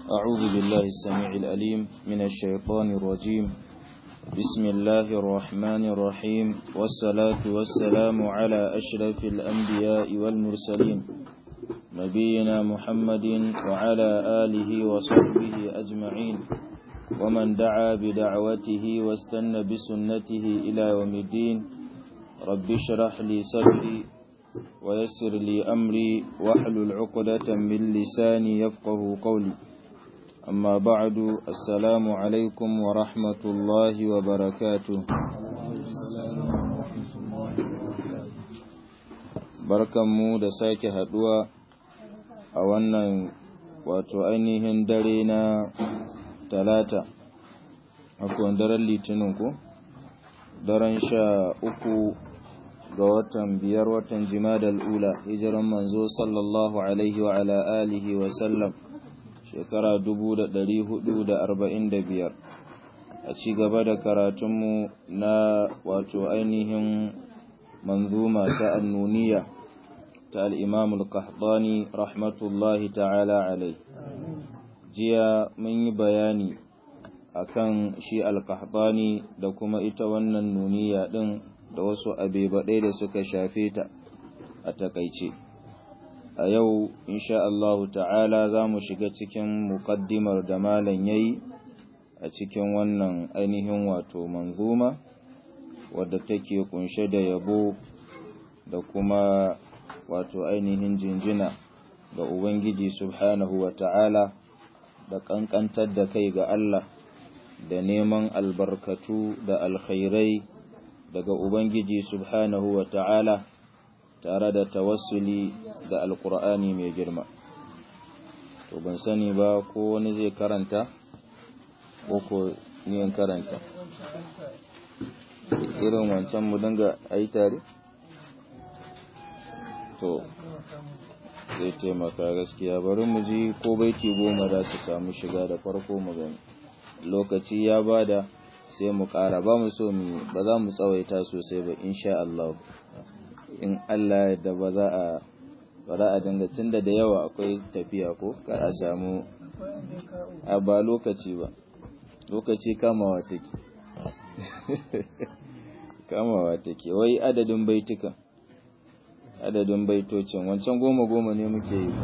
أعوذ بالله السميع الأليم من الشيطان الرجيم بسم الله الرحمن الرحيم والصلاة والسلام على أشرف الأنبياء والمرسلين نبينا محمد وعلى آله وصحبه أجمعين ومن دعا بدعوته واستنى بسنته إلى يوم الدين رب اشرح لي صدري ويسر لي أمري واحلل عقدة من لساني يفقه قولي أما بعد السلام عليكم ورحمة الله وبركاته barkanmu da sake haduwa a wannan wato ainihin dare na talata akwai daren litinin ko daren sha uku ga watan biyar watan jimadal ula hijiran manzo sallallahu alaihi wa ala alihi wa sallam shekara biyar a ci gaba da karatunmu na wato ainihin manzuma ta annuniya ta al'imam al-qahtani rahmatullahi ta'ala alai jiya mun yi bayani akan shi al-qahtani da kuma ita wannan nuniya din da wasu abebaɗai da suka shafe ta a takaice a yau insha Allah ta'ala za mu shiga cikin muƙaddimar da malam yayi a cikin wannan ainihin wato manzuma wadda take kunshe da yabo da kuma wato ainihin jinjina ga Ubangiji subhanahu wa ta'ala da ƙanƙantar da kai ga Allah da neman albarkatu da alkhairai daga Ubangiji subhanahu wa ta'ala tare da tawassuli da alkur'ani mai girma to ban sani ba ko wani zai karanta ko ko niyan karanta irin wancan mu dinga ai tare to zai taimaka gaskiya bari mu ji ko baiti goma za su samu shiga da farko mu gani lokaci ya bada sai mu ƙara ba mu so mu ba za mu tsawaita sosai ba insha Allah in Allah da ba za a ba za a dinga tunda da yawa akwai tafiya ko kar a samu a ba lokaci ba lokaci kamawa take kamawa take wai adadin baitukan adadin baitocin wancan goma goma ne muke yi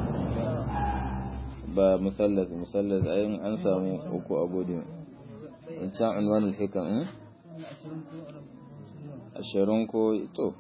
ba musallas musallas ayin an samu uku a godin wancan unwanul hikam ashirin ko to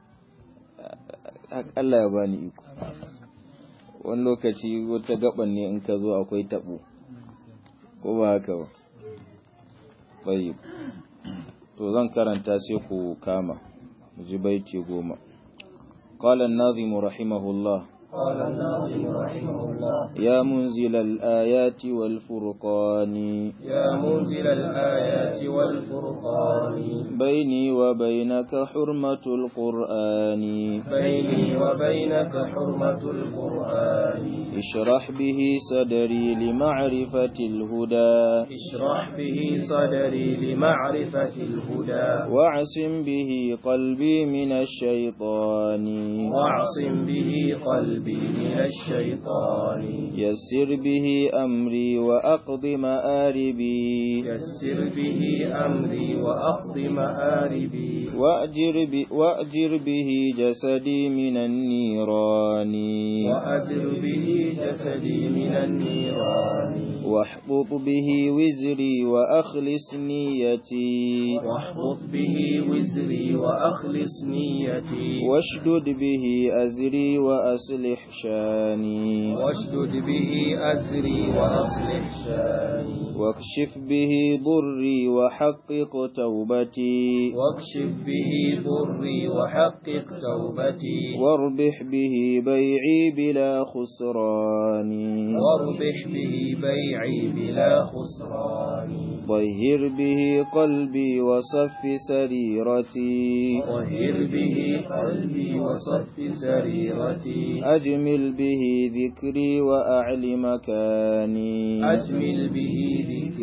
Allah ya bani iko wani lokaci wata gaban ne in ka zo akwai tabo ko ba haka ba bai to zan karanta sai ku kama mu ji baiti goma قال الناظم رحمه الله قال الناظم رحمه الله يا منزل الآيات والفرقان يا منزل الآيات والفرقان بيني وبينك حرمة القرآن بيني وبينك حرمة القرآن اشرح به صدري لمعرفة الهدى اشرح به صدري لمعرفة الهدى واعصم به قلبي من الشيطان واعصم به قلبي من الشيطان يسر به أمري وأقض مآربي يسر به أمري وأقض مآربي وأجر, ب... وأجر به جسدي من النيران وأجر به جسدي من النيران واحبط به وزري وأخلص نيتي واحبط به وزري وأخلص نيتي واشدد به أزري وأصلح شاني واشدد به أزري وأصلح شاني واكشف به ضري وحقق توبتي واكشف به ضري وحقق توبتي واربح به بيعي بلا خسران واربح به بيعي بلا خسران طهر به قلبي وصف سريرتي طهر به قلبي وصف سريرتي أجمل به ذكري وأعل مكاني أجمل به ذكري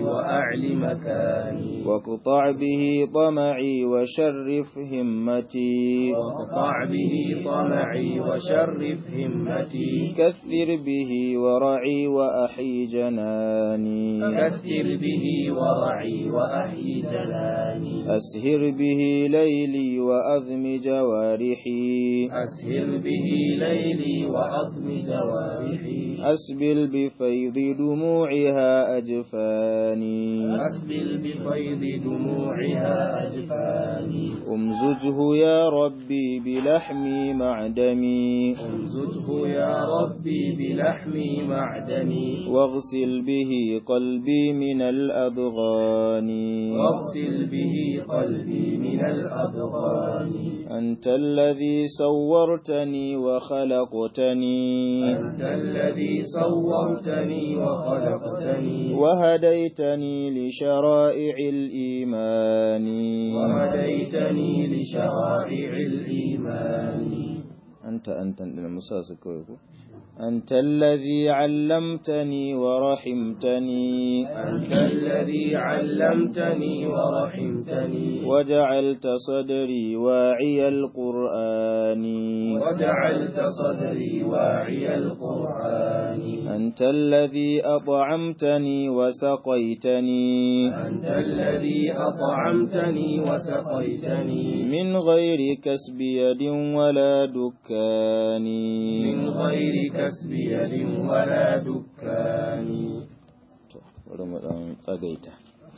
وأعل مكاني واقطع به طمعي وشرف همتي واقطع به طمعي وشرف همتي كثر به ورعي وأحي جناني كثر به ورعي وأحيي جناني أسهر به ليلي وأذم جوارحي أسهر به ليلي وأضم جوارحي أسبل بفيض دموعها أجفاني أسبل بفيض دموعها أجفاني أمزجه يا ربي بلحمي مع دمي امزجه يا ربي بلحمي معدني واغسل به قلبي من الأضغان واغسل به قلبي من الأضغان أنت الذي صورتني وخلقتني أنت الذي صورتني وخلقتني وهديتني لشرائع الإيمان وهديتني لشرائع الإيمان أنت أنت المساس كويكو أنت الذي علمتني ورحمتني أنت الذي علمتني ورحمتني وجعلت صدري واعي القرآن وجعلت صدري واعي القرآن أنت الذي أطعمتني وسقيتني أنت الذي أطعمتني وسقيتني من غير كسب يد ولا دكان من غير كسب يد ولا دكان To, bari mu ɗan tsagaita.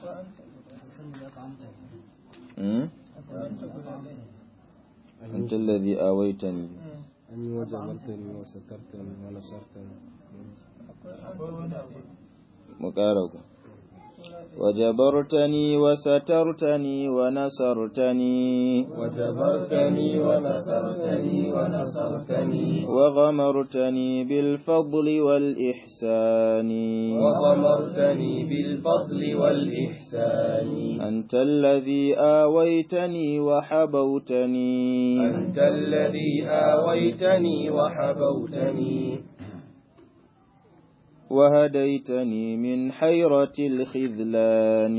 Hmm? أنت الذي آويتني أني وجبرتني وسترتني ونصرتني مقارب وجبرتني وسترتني ونصرتني وجبرتني ونصرتني ونصرتني وغمرتني بالفضل والإحسان وغمرتني بالفضل والإحسان أنت الذي آويتني وحبوتني أنت الذي آويتني وحبوتني وهديتني من حيرة الخذلان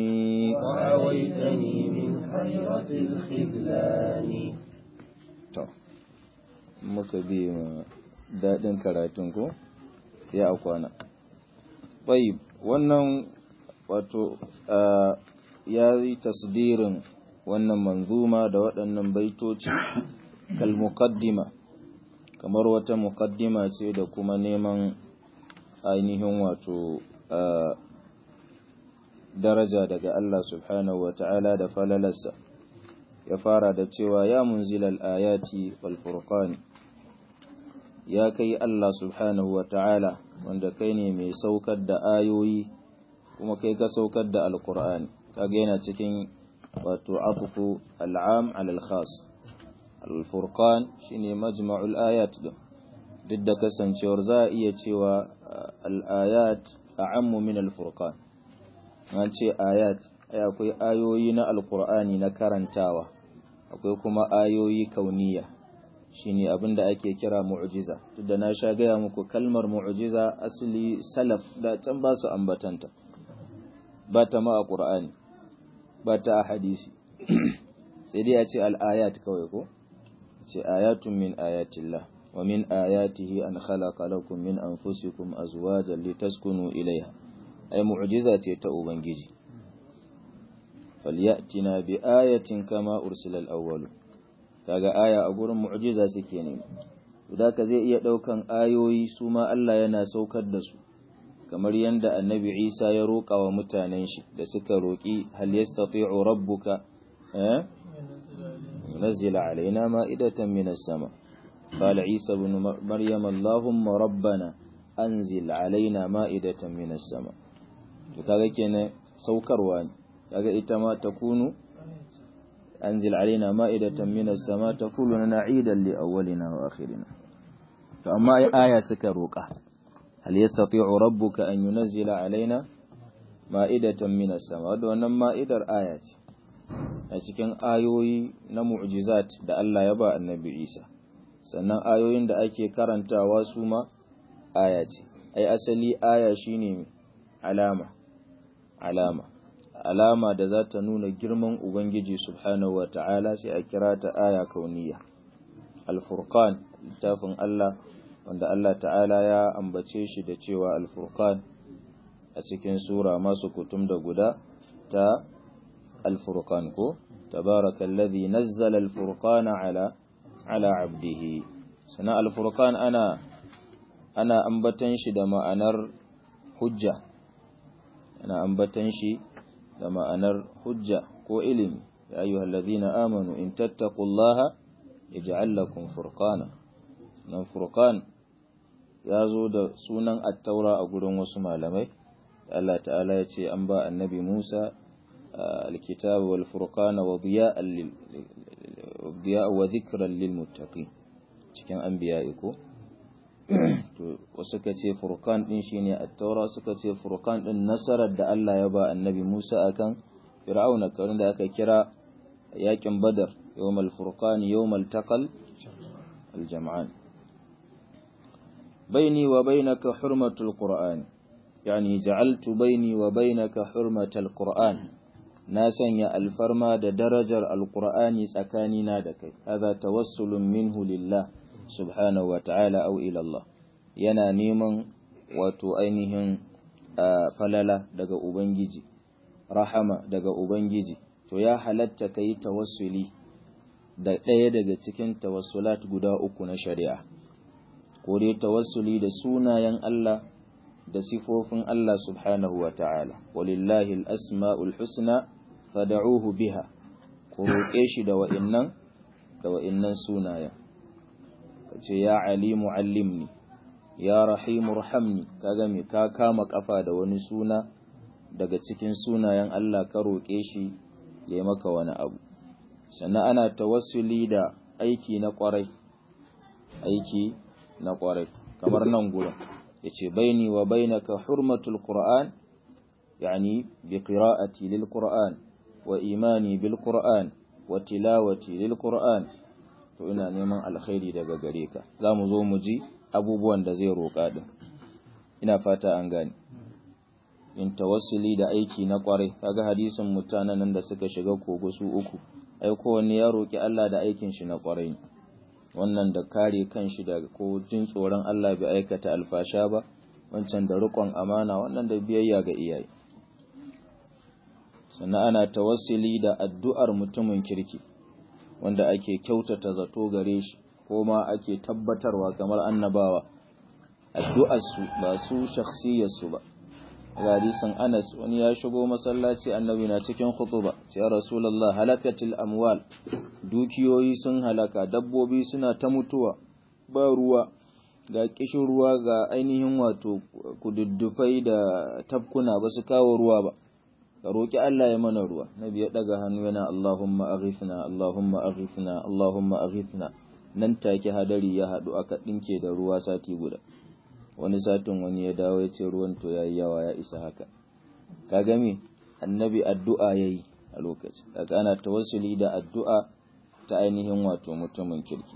وآويتني من حيرة الخذلان To, muka bi ma daɗin karatun ko sai a kwana. Tsayib, wannan wato ah, ya yi tasdirin wannan manzuma da waɗannan baitoci kal muqaddima kamar wata muqaddima ce da kuma neman ainihin wato ah, daraja daga Allah subhanahu wa ta'ala da falalarsa. ya fara da cewa ya munzilal ayati wal furqan ya kai Allah subhanahu wa ta'ala wanda kai ne mai saukar da ayoyi kuma kai ka saukar da alqur'ani kaga yana cikin wato atfu al'am ala al-khas al-furqan shine majma'ul ayat din duk da kasancewar za a iya cewa al-ayat a'ammu min al-furqan an ce ayat ai akwai ayoyi na alkur'ani na karantawa akwai kuma ayoyi kauniya shine abin da ake kira mu'jiza duk da na sha gaya muku kalmar mu'jiza asali salaf da can ba su ambatanta ba ta ma a qur'ani ba ta a hadisi sai dai a ce al-ayat kawai ko ce ayatun min ayatillah wa min ayatihi an khalaqa lakum min anfusikum azwajan litaskunu ilayha ai mu'jiza ce ta ubangiji falyatina bi ayatin kama ursilal awwalu kaga aya a gurin mu'jiza suke ne da ka zai iya daukan ayoyi su ma Allah yana saukar da su kamar yanda annabi Isa ya roƙa wa mutanen shi da suka roƙi hal yastati'u rabbuka eh yunzila alaina ma'idatan minas sama qala Isa ibn Maryam Allahumma rabbana anzil alaina ma'idatan minas sama to kaga kenan saukarwa ne kaga ita ma takunu anzil alaina ma'idatan minas sama takunu na'idan li awwalina wa akhirina to amma ai aya suka roka hal yastati'u rabbuka an yunzila alaina ma'idatan minas sama da wannan ma'idar aya ce a cikin ayoyi na mu'jizat da Allah ya ba annabi Isa sannan ayoyin da ake karantawa su ma aya ce ai asali aya shine alama alama alama da za ta nuna girman ubangiji subhanahu wa ta'ala sai a kira ta aya kauniya al-furqan littafin Allah wanda Allah ta'ala ya ambace shi da cewa al-furqan a cikin sura masu kutum da guda ta al-furqan ko tabarakallazi nazzala al-furqana ala ala abdihi sana al-furqan ana ana ambatan shi da ma'anar hujja ana ambatan shi da ma'anar hujja ko ilimi ya ayyuhallazina amanu in tattaqullaha yaj'al lakum furqana nan furqan ya zo da sunan attaura a gurin wasu malamai Allah ta'ala ya ce an ba annabi Musa alkitab wal furqana wa diya'an lil diya'a wa dhikran lil muttaqin cikin anbiya'i ko to wasu ka ce furqan din shine attaura suka ce furqan din nasarar da Allah ya ba annabi Musa akan fir'auna kawai da aka kira yakin badar yawmal furqan yawmal taqal al jam'an بيني وبينك حرمة القرآن يعني جعلت بيني وبينك حرمة القرآن ناسا يا الفرما دا درجة القرآن سكاننا دك هذا توسل منه لله سبحانه وتعالى أو إلى الله yana neman wato ainihin falala daga Ubangiji, rahama daga Ubangiji, to ya halatta ka yi tawassuli da ɗaya daga cikin tawassulat guda uku na shari'a. ko dai tawassuli da sunayen Allah da sifofin Allah subhanahu wa ta'ala, walillahi al'asma'ul husna fada'uhu biha, ko roƙe shi da wa'innan da wa'innan sunayen, ka ce, Ya alimu allimni, ya rahimu rahamni, ka game ka kama ƙafa da wani suna daga cikin sunayen Allah ka roƙe shi ya maka wani abu. Sannan ana tawassuli da aiki na ƙwarai, aiki na ƙwarai kamar nan gurin ya ce baini wa bainaka hurmatul qur'an yani bi qira'ati lil qur'an wa imani bil qur'an wa tilawati lil qur'an to ina neman alkhairi daga gare ka za mu zo mu ji abubuwan da zai roƙa din ina fata an gane in tawassuli da aiki na ƙwarai kaga hadisin mutanen nan da suka shiga kogo su uku ai kowanne ya roƙi Allah da aikin shi na ƙwarai wannan da kare kanshi da ko jin tsoron Allah bai aikata alfasha ba wancan da riƙon amana wannan da biyayya ga iyaye sannan ana tawassuli da addu'ar mutumin kirki wanda ake kyautata zato gare shi ko ma ake tabbatarwa kamar annabawa addu'arsu ba su shakhsiyarsu ba hadisin Anas wani ya shigo masallaci annabi na cikin khutuba ya rasulullah halakatil amwal dukiyoyi sun halaka dabbobi suna ta mutuwa ba ruwa ga kishin ruwa ga ainihin wato kududdufai da tafkuna ba su kawo ruwa ba ka roki Allah ya mana ruwa nabi ya daga hannu yana Allahumma aghithna Allahumma aghithna Allahumma aghithna nan take hadari ya hadu aka dinke da ruwa sati guda wani satin wani ya dawo ya ce ruwan to yayi yawa ya isa haka ka gami annabi addu'a yayi a lokaci kaga ana tawassuli da addu'a ta ainihin wato mutumin kirki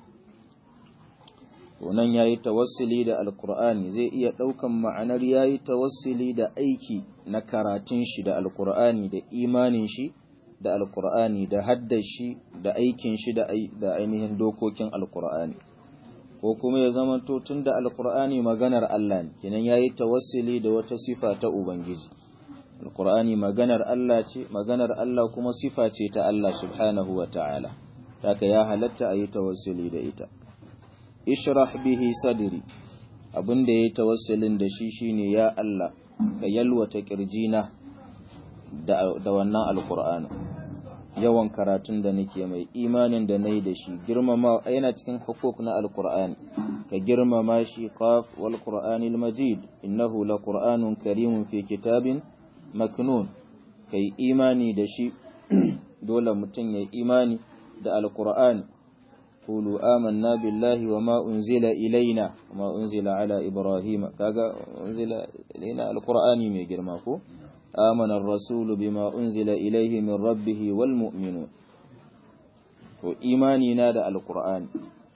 to nan yayi tawassuli da alqur'ani zai iya daukan ma'anar yayi tawassuli da aiki na karatun shi da alqur'ani da imanin shi da alqur'ani da haddashi da aikin shi da ainihin dokokin alqur'ani ko kuma ya zama to tun da alkur'ani maganar Allah ne kenan yayi tawassuli da wata sifa ta ubangiji alkur'ani maganar Allah ce maganar Allah kuma sifa ce ta Allah subhanahu wa ta'ala haka ya halatta ayi tawassuli da ita ishrah bihi sadri abinda yayi tawassulin da shi shine ya Allah ka yalwata kirjina da da wannan alkur'ani yawan karatun da nake mai imanin da nayi da shi girmama yana cikin hukuk na alqur'ani ka girmama shi qaf wal qur'anil majid innahu laqur'anun karimun fi kitabin maknun kai imani da shi dole mutum ya imani da alqur'ani qulu amanna billahi wama unzila ilaina wama unzila ala ibrahima kaga unzila ilaina alqur'ani mai girma ko آمن الرسول بما أنزل إليه من ربه والمؤمنون وإيماني نادى القرآن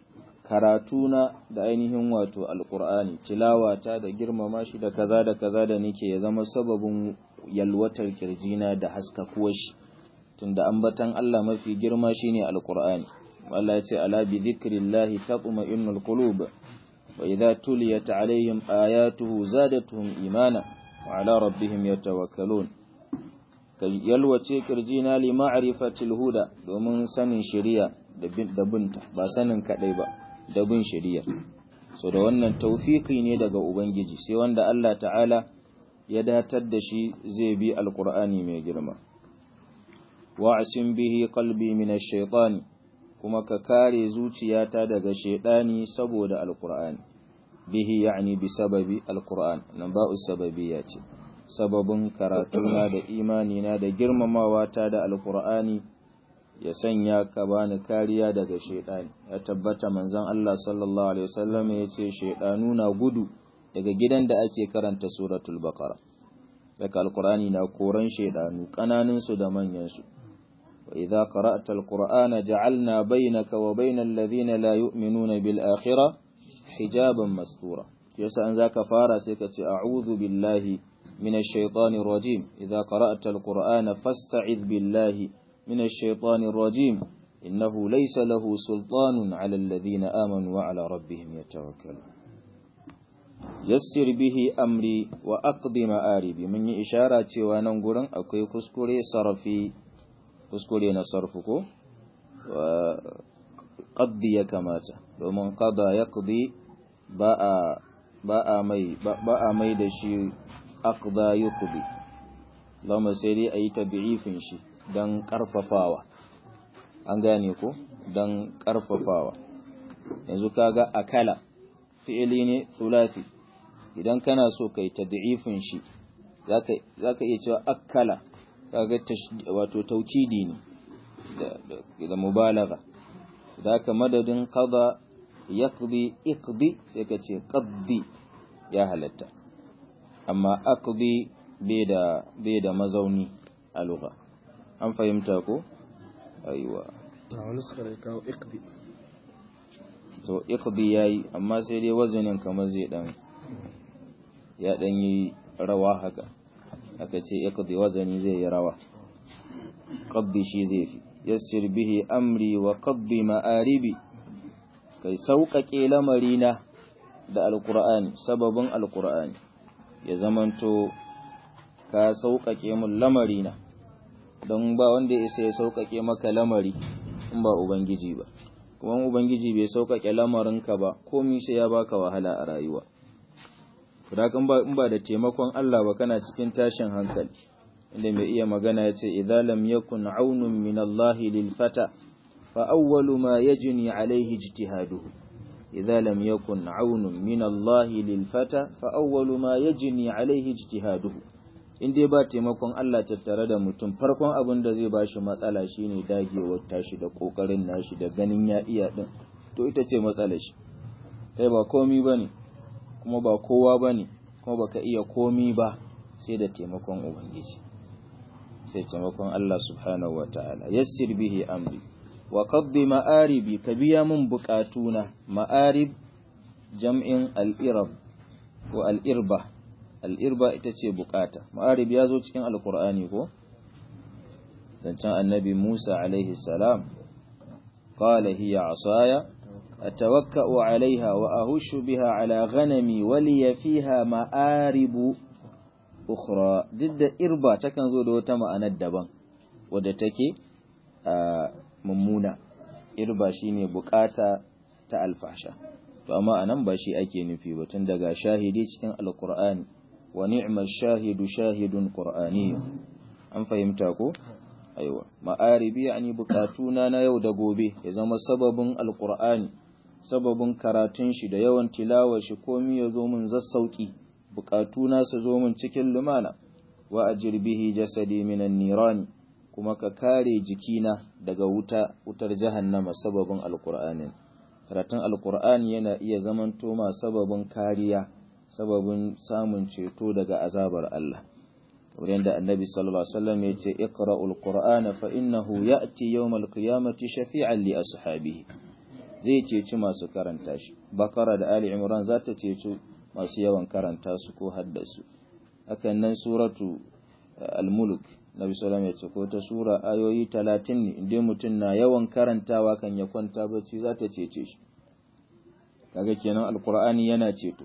karatuna da ainihin wato alqur'ani tilawata da girmama shi da kaza da kaza da nake ya zama sababin yalwatar kirjina da haskakuwar shi tunda ambatan Allah mafi girma shine alqur'ani Allah ya ce ala bi dhikrillahi tatma'innul qulub wa idza tuliyat alaihim ayatuhu zadatuhum imana wa ala rabbihim yatawakkalun kai yalwace kirjina li ma'rifatil huda domin sanin shari'a da binta ba sanin kadai ba da bin shari'a so da wannan tawfiki ne daga ubangiji sai wanda Allah ta'ala ya datar da shi zai bi alqur'ani mai girma wa'asin bihi qalbi min ash-shaytan kuma ka kare zuciyata daga shaydani saboda alqur'ani bihi yani bi sababi alqur'an nan ba'u sababiyya ce sababin karatuna da imanina da girmamawa ta da alkur'ani ya sanya ka bani kariya daga shaidani ya tabbata manzon Allah sallallahu alaihi wasallam ya ce shaidanu na gudu daga gidan da ake karanta suratul baqara daga alkur'ani na koran shaidanu kananin su da manyan su wa idza qara'ta alqur'ana ja'alna bainaka wa bainal ladhina la yu'minuna bil akhirah hijaban mastura yasa an zaka fara sai ka ce a'udhu billahi من الشيطان الرجيم إذا قرأت القرآن فاستعذ بالله من الشيطان الرجيم إنه ليس له سلطان على الذين آمنوا وعلى ربهم يتوكلون يسر به أمري وأقض مآربي من إشارة وننقر أكوي كسكري صرفي كسكري نصرفكو وقضي كماتا ومن قضى يقضي باء باء مي باء مي دشي aqda yuqdi lama sai dai ayi tabi'ifin shi dan karfafawa an gane ko dan karfafawa yanzu kaga akala fi'ili ne thulathi idan kana so kai tad'ifin shi zaka zaka iya cewa akala kaga wato taukidi ne da da mubalagha zaka madadin qada yaqdi iqdi sai ka ce qaddi ya halatta amma aqdi bai da bai da mazauni a lugha an fahimta ko aiwa a wani suka kawo iqdi to iqdi yayi amma sai dai wazanin kamar zai dan ya dan yi rawa haka aka ce iqdi wazani zai yi rawa qaddi shi zai fi yassir bihi amri wa qaddi ma'aribi kai sauƙaƙe lamarina da alqur'ani sababin alqur'ani ya zamanto ka sauƙaƙe mun lamarina don ba wanda ya isa ya sauƙaƙe maka lamari in ba ubangiji ba kuma ubangiji bai sauƙaƙe lamarinka ba komai sai ya baka wahala a rayuwa Kudakan ba in ba da taimakon Allah ba kana cikin tashin hankali inda mai iya magana ya ce idza lam yakun aunun min Allah lil fata fa awwalu ma yajni alaihi ijtihaduhu idza lam yakun aunun min Allah lil fata fa awwalu ma yajni alaihi ijtihaduhu in dai ba taimakon Allah tattare da mutum farkon abin da zai bashi matsala shine dagewar tashi da kokarin nashi da ganin ya iya din to ita ce matsalar shi kai ba komi bane kuma ba kowa bane kuma baka iya komi ba sai da taimakon ubangiji sai taimakon Allah subhanahu wataala yassir bihi amri wa qaddi ma'aribi ka biya mun bukatuna ma'arib jam'in al-irab ko al-irba al'irba ita ce bukata ma'arib ya zo cikin alkur'ani ko zancen annabi musa alaihi salam qala hiya asaya atawakka'u alaiha wa ahushu biha ala ghanami waliya fiha ma'aribu ukhra duk da irba takan zo da wata ma'anar daban wadda take mummuna irba shine bukata ta alfasha to amma anan ba shi ake nufi ba tun daga shahidi cikin alkur'ani wa ni'mal shahidu shahidun qur'ani an fahimta ko aiwa ma'aribi yani bukatuna na yau da gobe ya zama sababin alqur'ani sababin karatun shi da yawan tilawar shi komai ya zo min zassauki bukatuna su zo min cikin lumana wa ajir bihi jasadi minan nirani kuma ka kare jikina daga wuta wutar jahannama sababin alqur'anin karatun alqur'ani yana iya zamanto ma sababin kariya sababin samun ceto daga azabar Allah kamar yadda annabi sallallahu alaihi wasallam ya ce iqra'ul qur'ana fa innahu ya'ti yawmal qiyamati shafi'an li ashabihi zai ceci masu karanta shi bakara da ali imran za ta ceci masu yawan karanta su ko haddasu hakan nan suratu al-mulk nabi sallallahu ya ce ko ta sura ayoyi 30 ne inda mutum na yawan karantawa kan ya kwanta bacci za ta cece shi kaga kenan alqur'ani yana ceto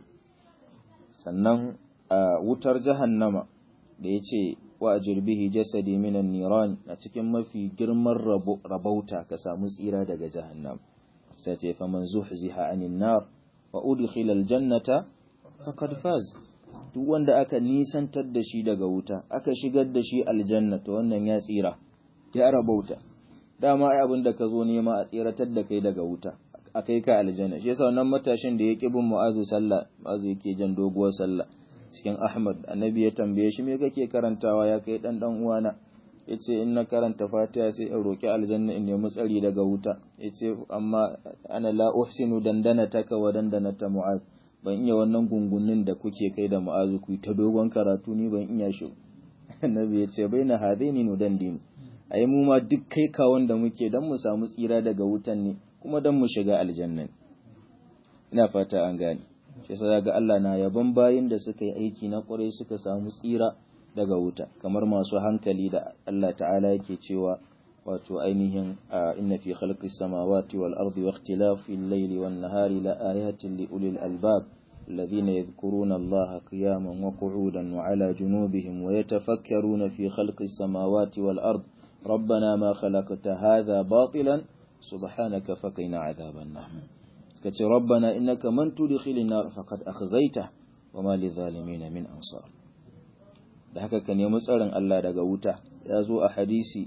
sannan a wutar jahannama da ya ce wa bihi jasadi minan niran a cikin mafi girman rabauta ka samu tsira daga jahannam sai ce fa man zuhziha anin nar wa udkhila aljannata faqad faz duk wanda aka nisantar da shi daga wuta aka shigar da shi aljanna to wannan ya tsira ya rabauta dama ai abin da ka zo nema a tsiratar da kai daga wuta a kai ka aljanna shi yasa wannan matashin da ya ƙi bin mu'azu sallah mu'azu yake jan doguwar sallah cikin ahmad annabi ya tambaye shi me kake karantawa ya kai dan dan uwana yace in na karanta fatiha sai in roki aljanna in nemi tsari daga wuta yace amma ana la uhsinu dandana taka wa dandana ta mu'az ban iya wannan gungunin da kuke kai da mu'azu ku ta dogon karatu ni ban iya shi annabi yace baina hadaini nudandin ai mu ma duk kai kawon da muke dan mu samu tsira daga wutan ne kuma dan mu shiga aljanna ina fata an gane shi yasa ga Allah na yaban bayin da suka yi aiki na kwarai suka samu tsira daga wuta kamar masu hankali da Allah ta'ala yake cewa wato ainihin inna fi khalqis samawati wal ardi wa ikhtilafil layli wan nahari la ayatin li ulil albab الذين يذكرون الله قياما وقعودا وعلى جنوبهم ويتفكرون في خلق السماوات والأرض ربنا ما خلقت هذا باطلا سبحانك فقنا عذاب النار كتي ربنا إنك من تدخل النار فقد أخزيته وما للظالمين من أنصار da haka ka nemi tsarin Allah daga wuta ya zo a hadisi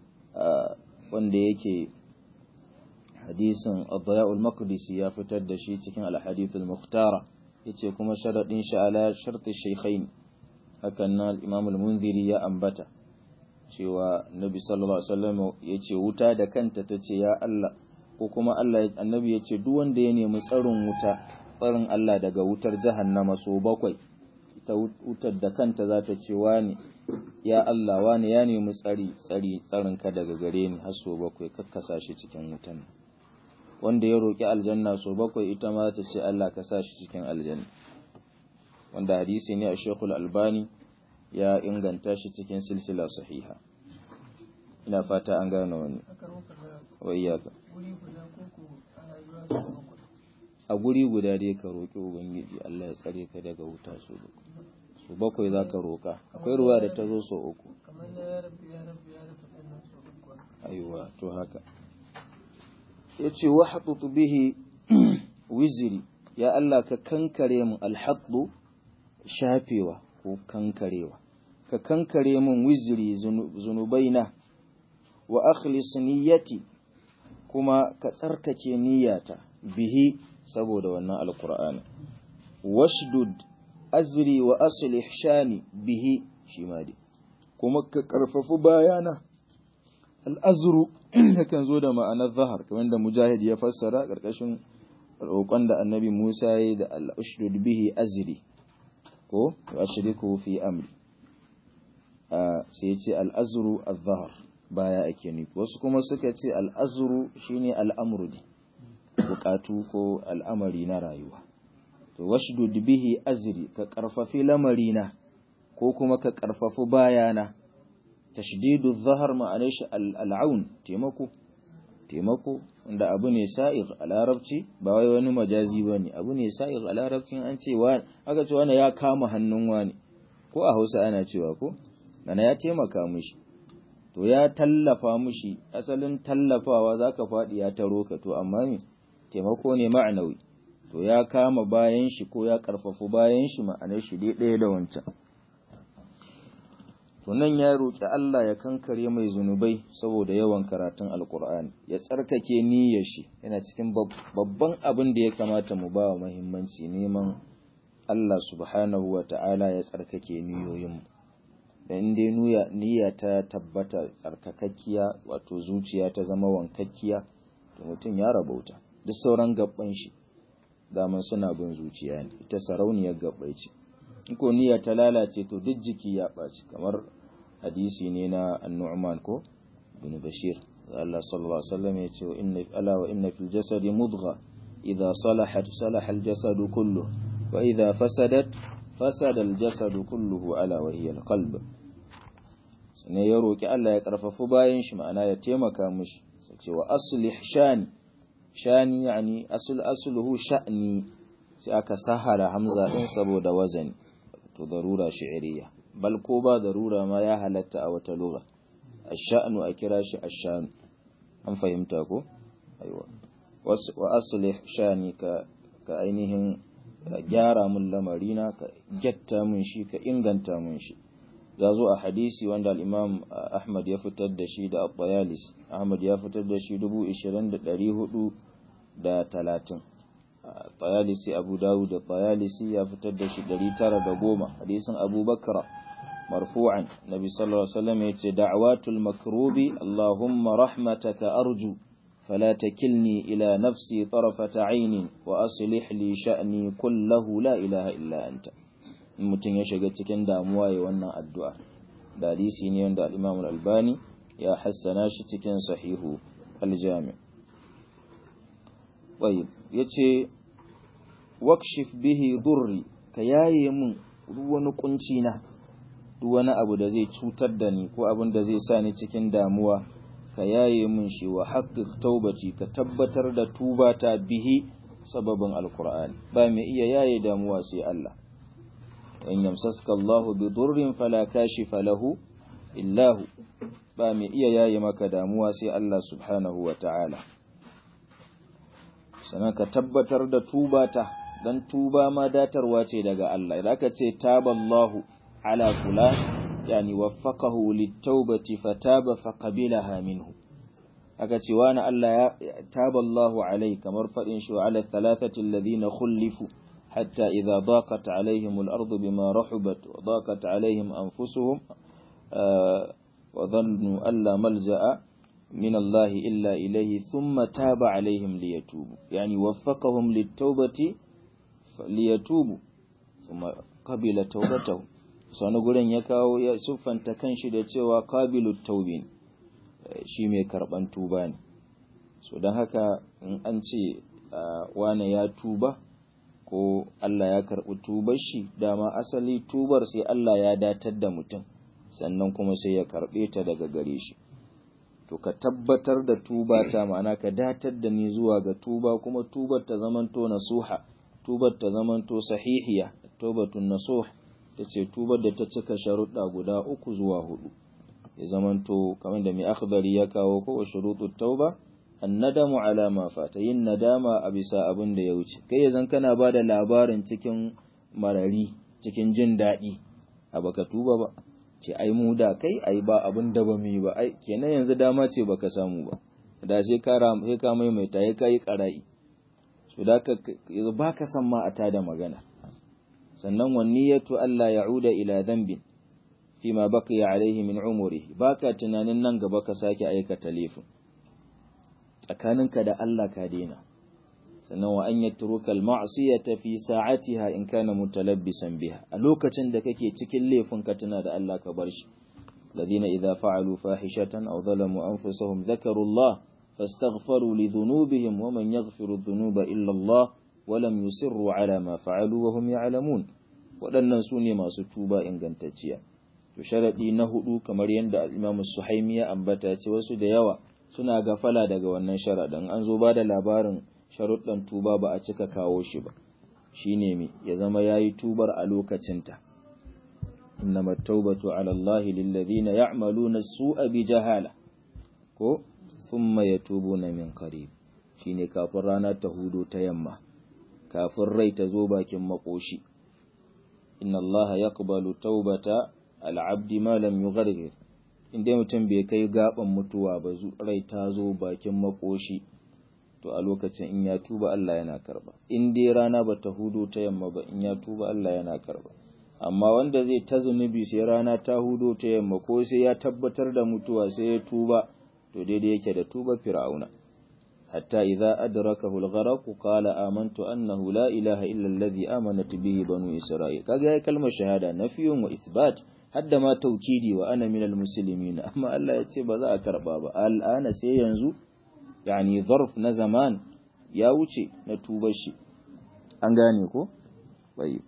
wanda yake hadisin Adhaya'ul Maqdisi ya fitar da shi cikin al-hadithul Mukhtara yace kuma sharadin shi ala sharti shaykhain hakan nan Imam al-Munziri ya ambata cewa Nabi sallallahu alaihi wasallam yace wuta da kanta tace ya Allah ko kuma Allah annabi yace duk wanda ya nemi tsarin wuta tsarin Allah daga wutar jahannama so bakwai ita wutar da kanta za ta ce wani ya Allah wani ya nemi tsari tsari tsarin ka daga gare ni har so bakwai kakkasa shi cikin wutan wanda ya roki aljanna so bakwai ita ma ta ce Allah ka sa shi cikin aljanna wanda hadisi ne a Sheikhul Albani ya inganta shi cikin silsila sahiha ina fata an gane wani wayyaka a guri guda dai ka roƙi ubangiji Allah ya tsare ka daga wuta su bakwai su bakwai za ka roƙa akwai ruwa da ta zo so uku aiwa to haka ya ce wa haɗutu bihi wiziri ya Allah ka kankare mu alhaɗu shafewa ko kankarewa ka kankare min wiziri zunubaina wa akhlis niyyati kuma ka tsarkake niyyata bihi saboda wannan alqur'ani washdud azri wa aslih shani bihi shi ma dai kuma ka karfafu bayana al'azru yakan zo da ma'anar zahar kamar da mujahid ya fassara karkashin roƙon da annabi Musa ya yi da al'ushdud bihi azri ko wa shiriku fi amri sai ya ce al'azru al-zahar baya ake nufi wasu kuma suka ce al'azru shine al'amru ne bukatu ko al'amari na rayuwa to washdud bihi azri ka karfafi lamarina ko kuma ka karfafi bayana tashdidu zahar ma'anar shi al'aun taimako taimako wanda abu ne sa'iq a larabci ba wai wani majazi ba ne abu ne sa'iq a larabcin an ce wa aka ce wani ya kama hannun wani ko a hausa ana cewa ko nana ya taimaka mishi to ya tallafa mishi asalin tallafawa zaka faɗi ya taro ka to amma me taimako ne ma'anawi to ya kama bayan shi ko ya karfafu bayan shi ma'anar shi dai ɗaya da wancan to nan ya roƙi Allah ya kankare mai zunubai saboda yawan karatun alkur'ani ya tsarkake niyyar shi yana cikin babban abin da ya kamata mu ba wa muhimmanci neman Allah subhanahu wa ta'ala ya tsarkake niyoyinmu da inda niyya ta tabbata tsarkakakkiya wato zuciya ta zama wankakkiya to mutum ya rabauta duk sauran gabban shi daman suna bin zuciya ne ita sarauniyar gabbai ce ko niyya ta lalace to duk jiki ya ɓaci kamar hadisi ne na annu'man ko bin bashir Allah sallallahu alaihi wasallam ya ce inna ala wa inna fil jasadi mudgha idha salahat salaha al jasadu kullu wa idha fasadat fasada al jasadu kulluhu ala wa hiya al qalb ne ya roki Allah ya karfafu bayan shi ma'ana ya taimaka mishi sai ce wa aslih shani shani yani asl asluhu sha'ni sai aka sahara hamza din saboda wazani to darura shi'riya bal ko ba darura ma ya halatta a wata lugha ash-sha'nu a kira shi ash-shan an fahimta ko aiwa wa aslih shani ka ka ainihin gyara mun lamarina ka getta mun shi ka inganta mun shi ya zo a hadisi wanda al-imam Ahmad ya fitar da shi da At-Tayalis Ahmad ya fitar da shi 20430 Tayalisi Abu Dawud da Tayalisi ya fitar da shi 910 hadisin Abu Bakra marfu'an Nabi sallallahu alaihi wasallam yace da'watul makrubi Allahumma rahmataka arju فلا تكلني إلى نفسي طرفة عين وأصلح لي شأني كله لا إله إلا أنت mutum ya shiga cikin damuwa ya wannan addu'a dalisi ne wanda al-Imam al-Albani ya hassana shi cikin sahihu al-Jami' tayyib yace wakshif bihi durri ka yaye min wani kunci na duk wani abu da zai cutar da ni ko abin da zai sa ni cikin damuwa ka yaye min shi wa haqqiq taubati ka tabbatar da tubata bihi sababin alqur'ani ba mai iya yaye damuwa sai Allah in yamsaska Allah bi durrin fala kashifa lahu illa hu ba mai iya yaye maka damuwa sai Allah subhanahu wa ta'ala sannan ka tabbatar da tubata dan tuba ma datarwa ce daga Allah idan ka ce taballahu ala fulan yani waffaqahu lit-taubati fataba faqabilaha minhu aka ce wani Allah ya taballahu alai kamar fadin shi wa ala thalathati alladhina khulifu hatta idha daqat alaihim al-ardu bima rahubat wa daqat alaihim anfusuhum wa dhannu alla malja'a من الله إلا إليه ثم تاب عليهم ليتوبوا يعني وفقهم للتوبة ليتوبوا ثم قبل توبتهم sani gurin ya kawo ya siffanta kanshi da cewa qabilu taubin shi mai karban tuba ne so don haka in an ce wane ya tuba ko Allah ya karbi tubar shi dama asali tubar sai Allah ya datar da mutum sannan kuma sai ya karbe ta daga gare shi to ka tabbatar da tuba ta ma'ana ka datar da ni zuwa ga tuba kuma tubar ta zamanto nasuha tubar ta zamanto sahihiya taubatun nasuh ta ce tubar da ta cika sharuɗa guda uku zuwa hudu ya zamanto kamar da mai akhbari ya kawo ko wa shurutut tauba annadamu ala ma fata yin nadama a bisa abin da ya wuce kai yanzu kana ba da labarin cikin marari cikin jin daɗi a baka tuba ba ce ai mu da kai ai ba abin da ba mu yi ba ai kenan yanzu dama ce baka samu ba da sai ka sai ka maimaita ya kai karai so da ka yanzu baka san ma a tada magana sannan wan niyyatu alla ya'uda ila dhanbin fima baqiya alaihi min umrihi baka tunanin nan gaba ka sake aikata laifin tsakaninka da Allah ka daina sannan wa an yatruka al-ma'siyata fi sa'atiha in kana mutalabbisan biha a lokacin da kake cikin laifin ka tuna da Allah ka bar shi ladina idza fa'alu fahishatan aw zalamu anfusahum dhakaru Allah fastaghfaru li dhunubihim wa man yaghfiru dhunuba illa Allah wa lam yusirru ala ma fa'alu wa hum ya'lamun waɗannan su ne masu tuba ingantacciya to sharadi na hudu kamar yadda Imam Suhaimi ya ambata ce wasu da yawa suna gafala daga wannan sharadin an zo ba da labarin sharuɗan tuba ba a cika kawo shi ba shi ne mai ya zama ya yi tubar a lokacinta innama taubatu ala Allah lillazina ya'maluna su'a bi jahala ko thumma yatubuna min qarib shine kafin rana ta hudo ta yamma kafin rai ta zo bakin makoshi inna Allah yaqbalu taubata al-abdi ma lam yughargir inda mutum bai kai gaban mutuwa ba rai ta zo bakin makoshi to a lokacin in ya tuba Allah yana karba in dai rana ba ta hudo ta yamma ba in ya tuba Allah yana karba amma wanda zai ta zunubi sai rana ta hudo ta yamma ko sai ya tabbatar da mutuwa sai ya tuba to daidai yake da tuba fir'auna حتى إذا أدركه الغرق قال آمنت أنه لا إله إلا الذي آمنت به بنو إسرائيل كذا كلمة شهادة نفي وإثبات حد ما توكيدي وأنا من المسلمين أما الله يتسيب ذا كربابا الآن سينزو يعني ظرف نزمان يا وشي نتوبشي أنغانيكو طيب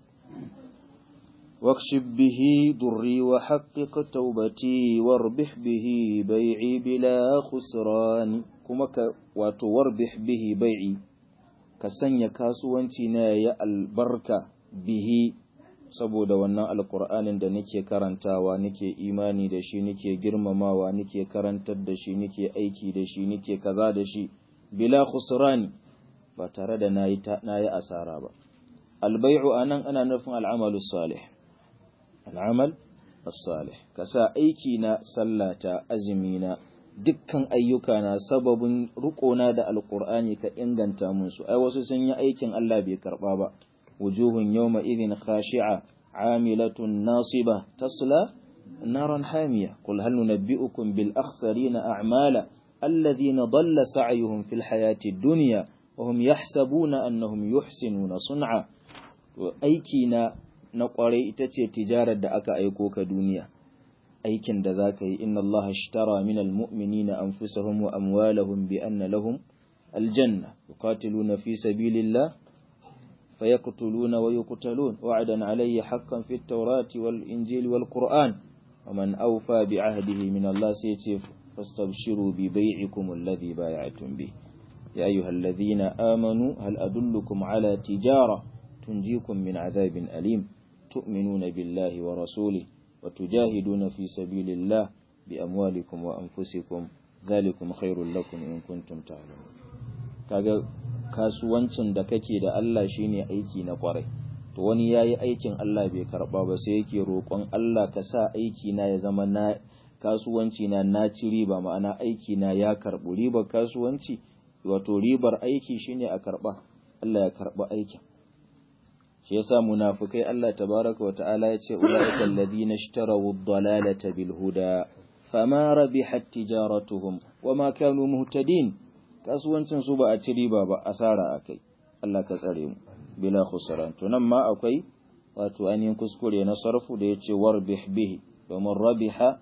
واكشف به ضري وحقق توبتي واربح به بيعي بلا خسران kuma ka wato warbih bihi bai'i ka sanya kasuwanci na ya albarka bihi saboda wannan alkur'anin da nake karantawa nake imani da shi nake girmamawa nake karantar da shi nake aiki da shi nake kaza da shi bila khusrani ba tare da nayi nayi asara ba albai'u anan ana nufin al'amalu salih al'amal as-salih kasa aiki na sallata azumi na dukkan ayyuka na sababin rukona da alkur'ani ka inganta musu ai wasu sun yi aikin Allah bai karba ba wujuhun yawma idhin khashi'a amilatun nasiba tasla naran hamiya qul hal nunabbi'ukum bil akhsarina a'mala alladhina dalla sa'yuhum fil hayati dunya wa hum yahsabuna annahum yuhsinuna sun'a to aiki na na kwarai ita ce tijarar da aka aiko ka duniya aikin da za ka yi inna Allah ashtara min almu'minina anfusahum wa amwalahum bi anna lahum aljanna yuqatiluna fi sabilillah fayaqtuluna wa yuqtalun wa'dan alayya haqqan fi at-taurati wal injili wal qur'an wa man awfa bi ahdihi min Allah sai ce fastabshiru bi bai'ikum alladhi bay'atum bi ya ayyuhalladhina amanu hal adullukum ala tijara tunjikum min adhabin alim tu'minuna billahi wa rasulihi وتجاهدون في سبيل الله بأموالكم وأنفسكم ذلكم خير لكم إن كنتم تعلمون kaga kasuwancin da kake da Allah shine aiki na kwarai to wani yayi aikin Allah bai karba ba sai yake roƙon Allah ka sa aiki na ya zama na kasuwanci na na ci riba ma'ana aiki na ya karbu ribar kasuwanci wato ribar aiki shine a karba Allah ya karba aikin shi yasa munafikai Allah tabaraka wa ta'ala ya ce ulaika alladhina ishtaraw ad-dalalata bil huda fama rabihat tijaratuhum wama kanu muhtadin kasuwancin su ba a ci riba ba asara akai Allah ka tsare mu bila khusran to nan ma akwai wato ainihin kuskure na sarfu da yace warbih bihi domin rabiha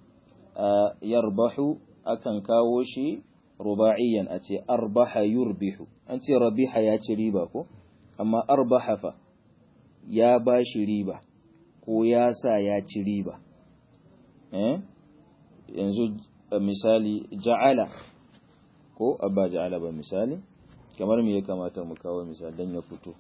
yarbahu akan kawo shi rubaiyan a ce arbaha yurbihu an ce rabiha ya ci riba ko amma arbaha fa ya ba shi riba ko ya sa ya ci riba eh yanzu misali ja'ala ko abba ja'ala ba misali kamar me ya kamata mu kawo misali dan ya fito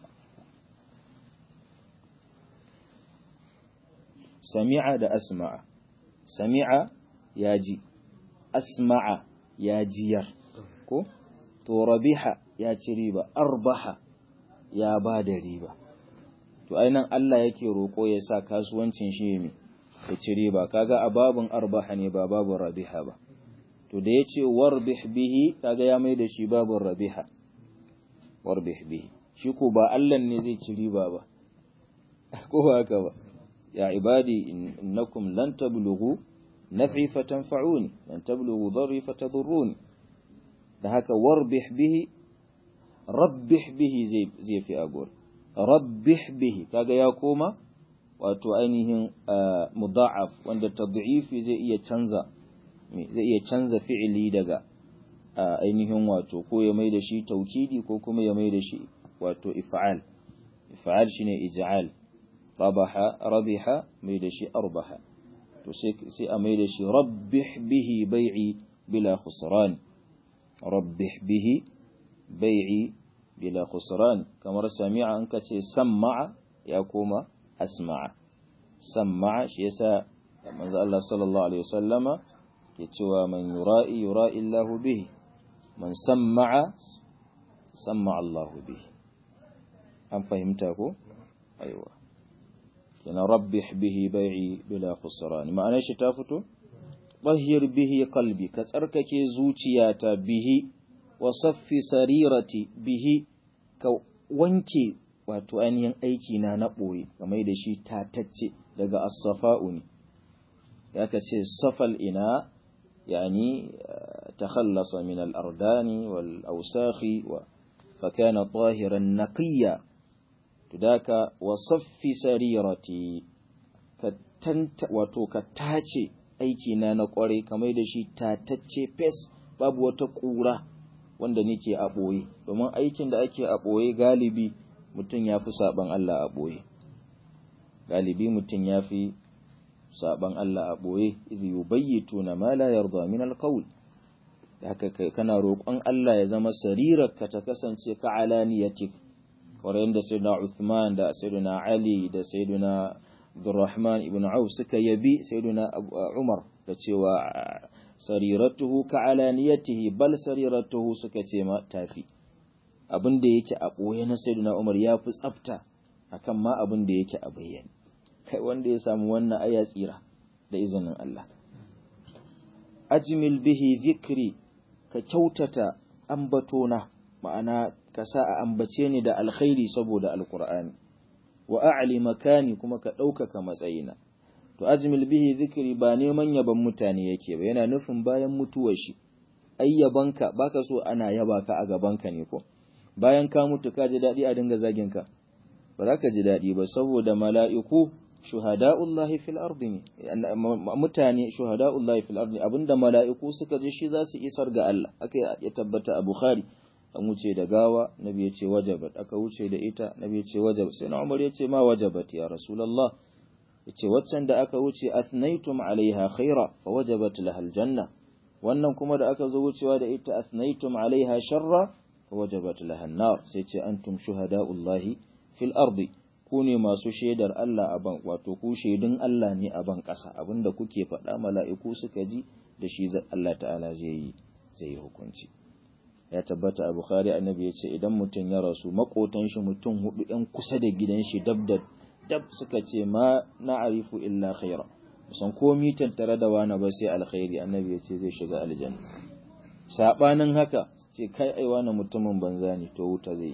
sami'a da asma'a sami'a ya ji asma'a ya jiyar ko to rabiha ya ci riba arbaha ya ba da riba to ainihin Allah yake roƙo ya sa kasuwancin shi ne ya ci riba kaga a babun arbaha ne ba babun rabiha ba to da ya ce warbih bihi kaga ya mai da shi babun rabiha warbih bihi shi ko ba Allah ne zai ci riba ba ko ba haka ba ya ibadi innakum lan tablughu naf'i fatanfa'uni lan tablughu dharri fatadurruni da haka warbih bihi rabbih bihi zai zai fi agor rabbih bihi kaga ya koma wato ainihin mudha'af wanda tad'ifi zai iya canza zai iya canza fi'ili daga ainihin wato ko ya mai da shi taukidi ko kuma ya mai da shi wato if'al if'al shine ij'al rabaha rabiha mai da shi arbaha to sai sai a mai da shi rabbih bihi bai'i bila khusran rabbih bihi bai'i bila khusran kamar sami'a an kace sam'a ya koma asma'a sam'a shi yasa manzo Allah sallallahu alaihi wasallama ke cewa man yura'i yura'i Allahu bihi man sam'a sam'a Allahu bihi an fahimta ko aiwa kina rabbih bihi bai'i bila khusran ma'ana shi ta fito tahhir bihi qalbi ka tsarkake zuciyata bihi wa saffi sarirati bihi ka wanke wato ainihin aiki na na ɓoye game da shi tatacce daga as-safa'u ne ya ka ce safal ina yani تخلص من الأردان والأوساخ فكان طاهرا نقيا تداك وصف سريرتي wato ka tace aikina na kwarai kamar da shi tatacce fes babu wata ƙura wanda nake a ɓoye domin aikin da ake a ɓoye galibi mutum ya fi saɓan Allah a ɓoye galibi mutum ya fi saɓan Allah a ɓoye izi yubayyitu na ma la yarda min alqawl haka kai kana roƙon Allah ya zama sarirarka ta kasance ka alaniyatik kamar yadda sayyidina Uthman da sayyidina Ali da sayyidina Abdurrahman ibn Auf suka yabi sayyidina Umar da cewa sariratuhu ka alaniyatihi bal sariratuhu suka ce ma tafi abin da yake a ɓoye na sayyidina Umar ya fi tsafta akan ma abin da yake a bayyane kai wanda ya samu wannan aya tsira da izinin Allah ajmil bihi zikri ka kyautata ambatona ma'ana ka sa a ambace ni da alkhairi saboda alqur'ani wa a'li makani kuma ka ɗaukaka matsayina to ajmil bihi zikri ba neman yaban mutane yake ba yana nufin bayan mutuwar shi ai yabanka baka so ana yaba ka a gabanka ne ko bayan ka mutu ka ji daɗi a dinga zagin ka ba za ka ji daɗi ba saboda mala'iku shuhada'ullahi fil ardi ne mutane shuhada'ullahi fil ardi abinda mala'iku suka ji shi za su isar ga Allah aka ya tabbata a Bukhari an wuce da gawa nabi ya ce wajabat aka wuce da ita nabi ya ce wajabat sai na Umar ya ce ma wajabat ya rasulullah ya ce waccan da aka wuce athnaytum alaiha khaira fa wajabat laha aljanna wannan kuma da aka zo wucewa da ita athnaytum alaiha sharra fa wajabat laha an-nar sai ce antum shuhada'ullahi fil ardi ku ne masu shaidar Allah a ban wato ku shaidun Allah ne a ban ƙasa abinda kuke faɗa mala'iku suka ji da shi Allah ta'ala zai yi zai yi hukunci ya tabbata a Bukhari annabi ya ce idan mutum ya rasu makotan shi mutum hudu ɗan kusa da gidan shi dab da dab suka ce ma na'arifu illa khaira musan komi tattare da wani ba sai alkhairi annabi ya ce zai shiga aljanna sabanin haka ce kai ai wani mutumin banza ne to wuta zai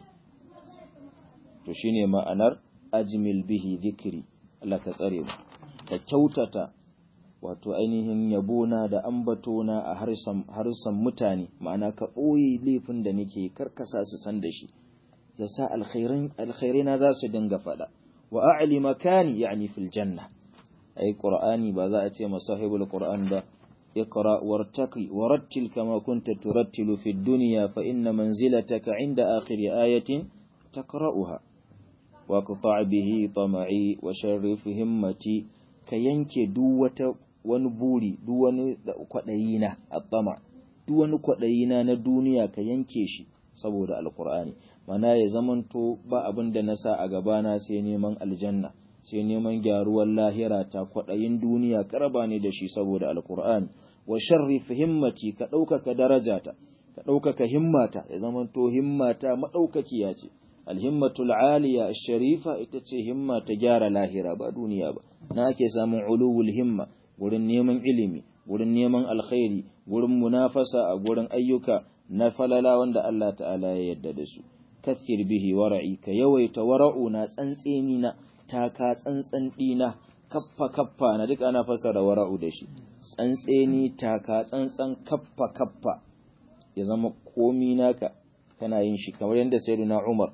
to shine ma'anar ajmil bihi zikri Allah ka tsare mu ka kyautata wato ainihin yabona da ambatona a harsan mutane ma'ana ka ɓoye laifin da nake karkasa su san da shi ya sa alkhairai na za su dinga faɗa wa a'li makani yani fil janna ai qur'ani ba za a ce masahibul qur'an ba اقرأ وارتقي ورتل كما كنت ترتل في الدنيا فإن منزلتك عند آخر آية تقرأها واقطع به طمعي وشرف همتي كينك دوة ونبوري دون قدينا الطمع دون قدينا ندونيا كينك شي saboda alkur'ani mana ya zamanto ba abin da na sa a gabana sai neman aljanna sai neman gyaruwar lahira ta kwaɗayin duniya karaba ne da shi saboda alkur'ani wa sharrif himmati ka ɗaukaka darajata ka ɗaukaka himmata ya zamanto himmata maɗaukakiya ce alhimmatul aliya sharifa ita ce himma ta gyara lahira ba duniya ba na ake samun uluwul himma gurin neman ilimi gurin neman alkhairi gurin munafasa a gurin ayyuka na falala wanda Allah ta'ala ya yarda da su kathir bihi wara'i ka yawaita wara'u na tsantseni na taka tsantsan dina kaffa kaffa na duk ana fasara wara'u da shi tsantseni taka tsantsan kaffa kaffa ya zama komi naka kana yin shi kamar yadda sayyidina Umar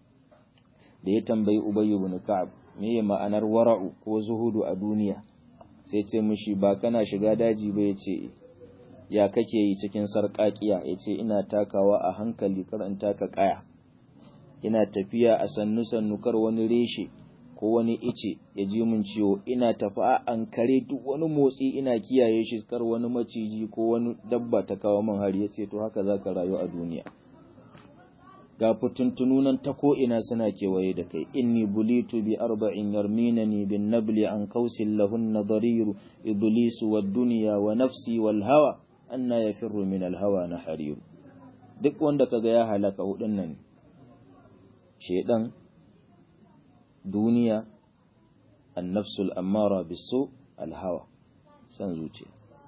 da ya tambayi Ubay ibn Ka'ab me ya ma'anar wara'u ko zuhudu a duniya sai ce mishi ba kana shiga daji ba yace ya kake yi cikin sarƙaƙiya yace ina takawa a hankali kar in taka kaya ina tafiya a sannu sannu kar wani reshe ko wani ice ya ji min ciwo ina tafi a ankare duk wani motsi ina kiyaye shi kar wani maciji ko wani dabba ta kawo min hari yace to haka zaka rayu a duniya ga fituntunu nan ta ko'ina suna kewaye da kai, inni bulitu bi arba'in yarminani bin nabli an kausin lahun na dariru, iblisu wa duniya wa nafsi wal hawa, anna ya firru min alhawa na hariru. Duk wanda kaga ya halaka hudun nan, shaidan, duniya, annafsul ammara biso alhawa, san zuciya.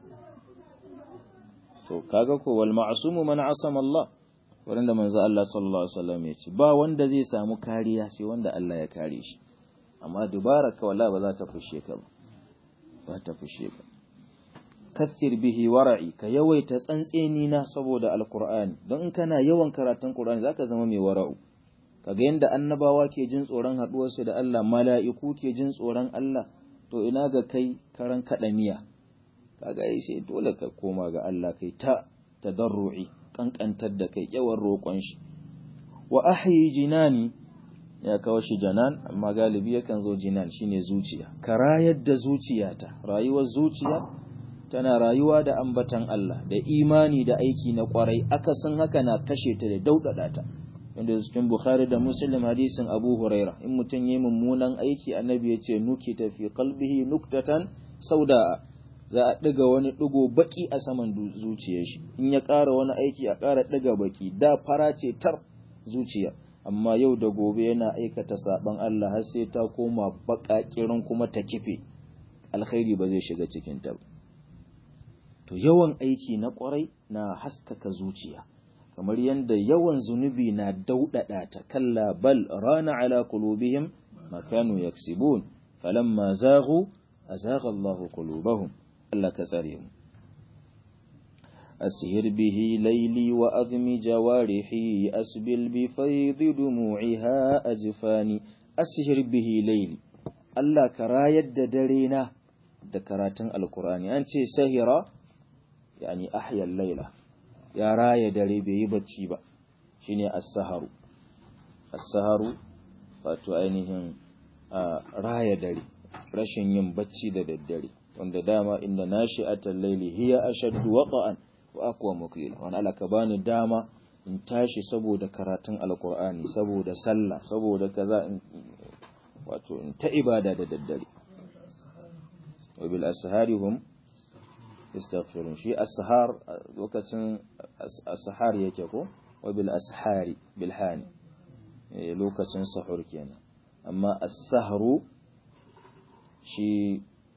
To, kaga ko wal ma'asumu man asama Allah. wurin manzo Allah sallallahu alaihi wasallam ya ce ba wanda zai samu kariya sai wanda Allah ya kare shi amma dubara ka wala ba za ta fushe ka ba ba ta fushe ka kathir bihi wara'i ka yawaita tsantseni na saboda alqur'ani don in kana yawan karatun qur'ani zaka zama mai wara'u kaga yanda annabawa ke jin tsoron haduwarsu da Allah mala'iku ke jin tsoron Allah to ina ga kai karan kadamiya kaga ai sai dole ka koma ga Allah kai ta tadarru'i kankantar da kai yawan roƙon shi wa ahyi jinani ya kawo shi janan amma galibi yakan zo jinan shine zuciya ka rayar da zuciyata rayuwar zuciya tana rayuwa da ambatan Allah da imani da aiki na kwarai akasin haka na kashe ta da daudada ta inda cikin Bukhari da Muslim hadisin Abu Huraira in mutum yi mummunan aiki annabi ya ce nuki ta fi qalbihi nuktatan sauda za a ɗiga wani ɗigo baki a saman zuciyar shi in ya ƙara wani aiki a ƙara ɗiga baki da fara ce tar zuciya amma yau da gobe yana aikata saban Allah har sai ta koma baƙaƙirin kuma ta kife alkhairi ba zai shiga cikin ta to yawan aiki na ƙwarai na haskaka zuciya kamar yadda yawan zunubi na daudada ta kalla bal rana ala qulubihim ma kanu yaksibun falamma zaghu azagha Allah qulubahum Allah ka tsare mu أسهر به ليلي وأذم جوارحي أسبل بفيض دموعها أجفاني أسهر به ليلي الله كرايد درينا دكراتن القرآن أنت سهرة يعني أحيا الليلة ya raya dare bai yi bacci ba shine as-saharu as-saharu wato ainihin raya dare rashin yin bacci da daddare wanda dama inda nashi'atal layli hiya ashaddu waqa'an wa aqwa muqila wani alaka bani dama in tashi saboda karatun alqur'ani saboda sallah saboda kaza in wato in ta ibada da daddare wa bil ashari hum yastaghfirun shi ashar lokacin ashar yake ko wa bil ashari bil hani lokacin sahur kenan amma as-sahru shi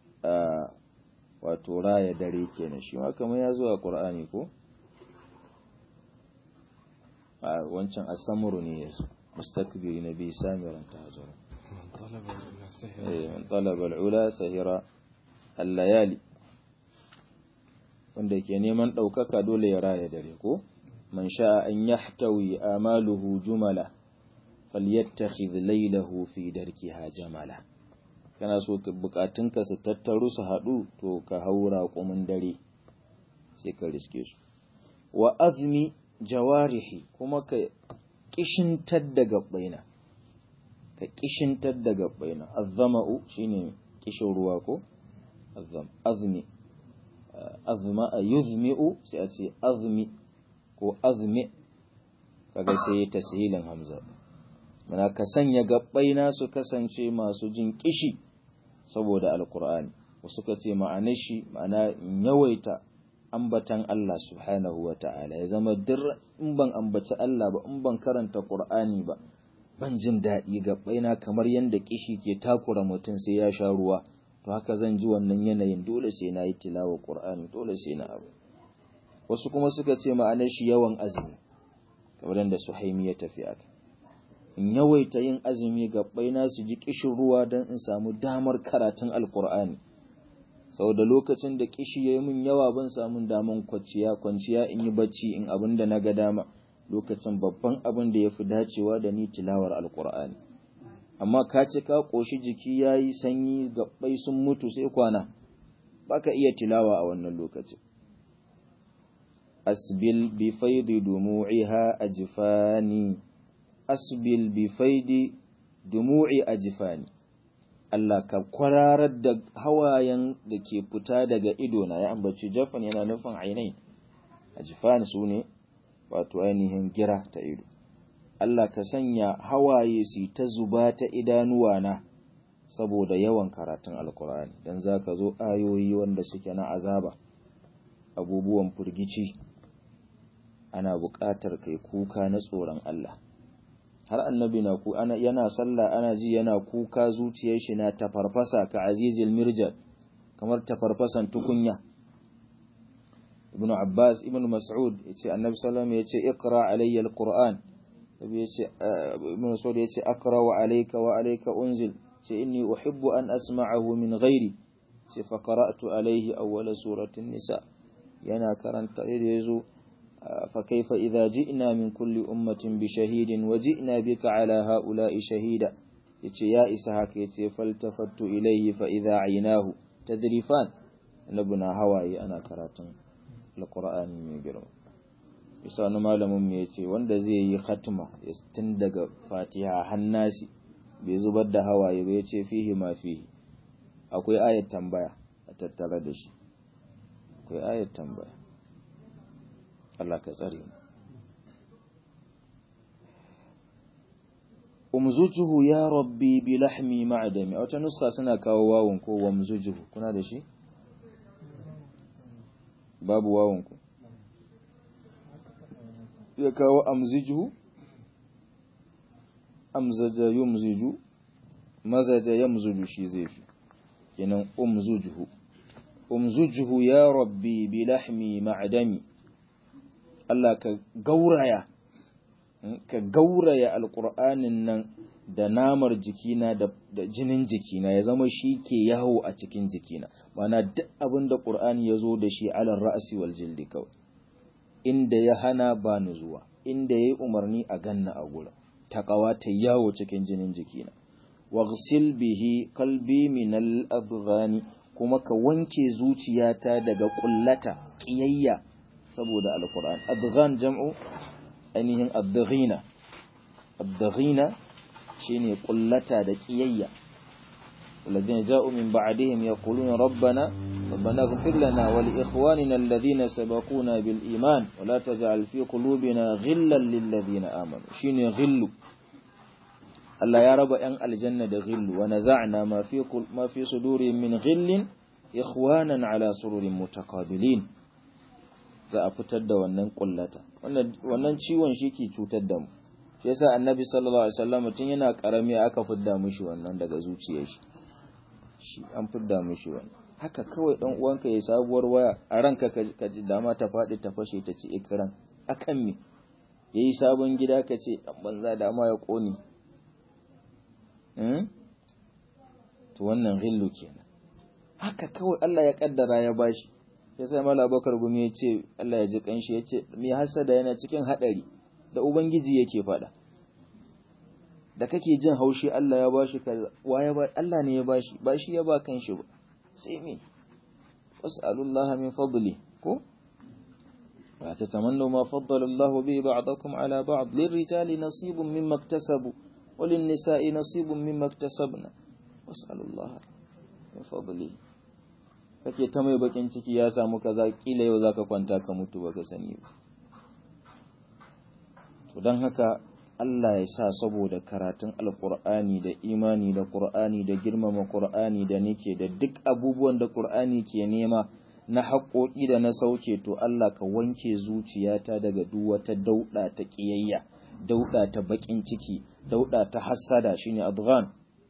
wato raya dare kenan shi ma kamar ya zo a qur'ani ko a wancan as-samru ne yazo mustakbiri nabi samiran tahajjara man talaba al-ula sahira al-layali wanda ke neman ɗaukaka dole ya raya dare ko man sha'a an yahtawi amaluhu jumala falyattakhidh laylahu fi darkiha jamala kana so bukatunka su tattaru su haɗu to ka haura kumin dare sai ka riske su wa azmi jawarihi kuma ka kishintar da gabbaina ka kishintar da gabbaina azzama'u shine kishin ruwa ko azzam azmi azma a yuzmi'u sai a ce azmi ko azmi kaga sai ta sahilin hamza mana ka sanya gabbai na su kasance masu jin kishi saboda alkur'ani wasu ka ce ma'anar shi ma'ana yawaita ambatan Allah subhanahu wa ta'ala ya zama dir in ban ambaci Allah ba in ban karanta qur'ani ba ban jin daɗi gabbai na kamar yadda kishi ke takura mutum sai ya sha ruwa to haka zan ji wannan yanayin dole sai na yi tilawa Qur'ani dole sai na abu wasu kuma suka ce ma'anar shi yawan azumi kamar yadda Suhaimi ya tafi aka in yawaita yin azumi gabbai na su ji kishin ruwa don in samu damar karatun alkur'ani sau da lokacin da kishi ya yi min yawa ban samun daman kwanciya kwanciya in yi bacci in abin da na ga dama lokacin babban abin da ya fi dacewa da ni tilawar alkur'ani amma ka ce ka ƙoshi jiki ya yi sanyi gaɓɓai sun mutu sai kwana ba ka iya tilawa a wannan lokacin asbil bi faidi dumu'iha ajfani asbil bi faidi dumu'i ajfani Allah ka kwararar da hawayen da ke fita daga idona ya ambaci jafan yana nufin ainihin ajfani su ne wato ainihin gira ta ido Allah ka sanya hawaye su ta zuba ta idanuwana saboda yawan karatun alkur'ani don za ka zo ayoyi wanda suke na azaba abubuwan firgici ana buƙatar kai kuka na tsoron Allah har annabi na ku ana yana sallah ana ji yana kuka zuciyar shi na tafarfasa ka azizil mirjal kamar tafarfasan tukunya ibnu abbas ibnu mas'ud yace annabi sallallahu alaihi wasallam yace iqra alayya alquran nabi yace ibnu mas'ud yace aqra wa alayka wa alayka unzil ce inni uhibbu an asma'ahu min ghairi ce fa qara'tu alaihi awwala suratin nisa yana karanta da yazo fa kaifa idza ji'na min kulli ummatin bi shahidin wa ji'na bika ala ha'ula'i shahida yace ya isa haka yace faltafattu ilaihi fa idza aynahu tadrifan labuna hawaye ana karatun alqur'ani mai girma bisa wani malamin mu yace wanda zai yi khatma tun daga fatiha hannasi bai zubar da hawaye ba yace fihi ma fihi akwai ayat tambaya a tattare da shi akwai ayat tambaya Allah ka tsare mu umzujuhu ya rabbi bi lahmi ma'dami a wata nuska suna kawo wawun ko wamzujuhu kuna da shi babu wawun ku ya kawo amzijuhu amzaja yumziju mazaja yamzuju shi zai fi kenan umzujuhu umzujuhu ya rabbi bi lahmi ma'dami Allah ka gauraya ka gauraya alqur'anin nan da namar jikina da, da jinin jikina ya zama shi ke yawo a cikin jikina mana duk abin da qur'ani ya zo da shi alar ra'asi wal jildi kawai inda ya hana ba ni zuwa inda ya yi umarni a ganna a gurin taqawa ta yawo cikin jinin jikina waghsil bihi qalbi min al kuma ka wanke zuciyata daga kullata kiyayya saboda alquran adghan jam'u ainihin adghina adghina shine kullata da kiyayya الذين جاءوا من بعدهم يقولون ربنا ربنا اغفر لنا ولإخواننا الذين سبقونا بالإيمان ولا تجعل في قلوبنا غلا للذين آمنوا شيني غل Allah ya raba ‘yan aljanna da ghillu wa naza'na ma fi ma fi sudurihim min ghillin ikhwanan ala sururin mutakabilin za a fitar da wannan kullata wannan ciwon shi ke cutar da mu shi yasa annabi sallallahu alaihi wasallam tun yana karami aka fidda mishi wannan daga zuciyar shi shi an fidda mishi wannan haka kawai dan uwanka ya sabuwar waya a ranka ka ji dama ta faɗi ta fashe ta ci ikran akan me yayi sabon gida ka ce dan banza dama ya kone to wannan ghillu kenan haka kawai Allah ya kaddara ya bashi ya sai mala bakar gumi ya ce Allah ya ji kanshi ya ce mai hasada yana cikin hadari da ubangiji yake faɗa da kake jin haushi Allah ya bashi kaza waye ba Allah ne ya bashi ba shi ya ba kanshi ba sai me was'alullaha min fadli ko wa tatamannu ma faddala Allah bihi ba'dakum ala ba'd lirrijali nasibun mimma iktasabu وللنساء نصيب مما اكتسبنا واسأل الله من فضله kake ta mai bakin ciki ya samu kaza kila yau zaka kwanta ka mutu baka sani ba to dan haka Allah ya sa saboda karatun alqur'ani da imani da qur'ani da girmama qur'ani da nake da duk abubuwan da qur'ani ke nema na haƙoƙi da na sauke to Allah ka wanke zuciyata daga duk wata dauda ta ƙiyayya dauda ta bakin ciki dauda ta hassada shine adghan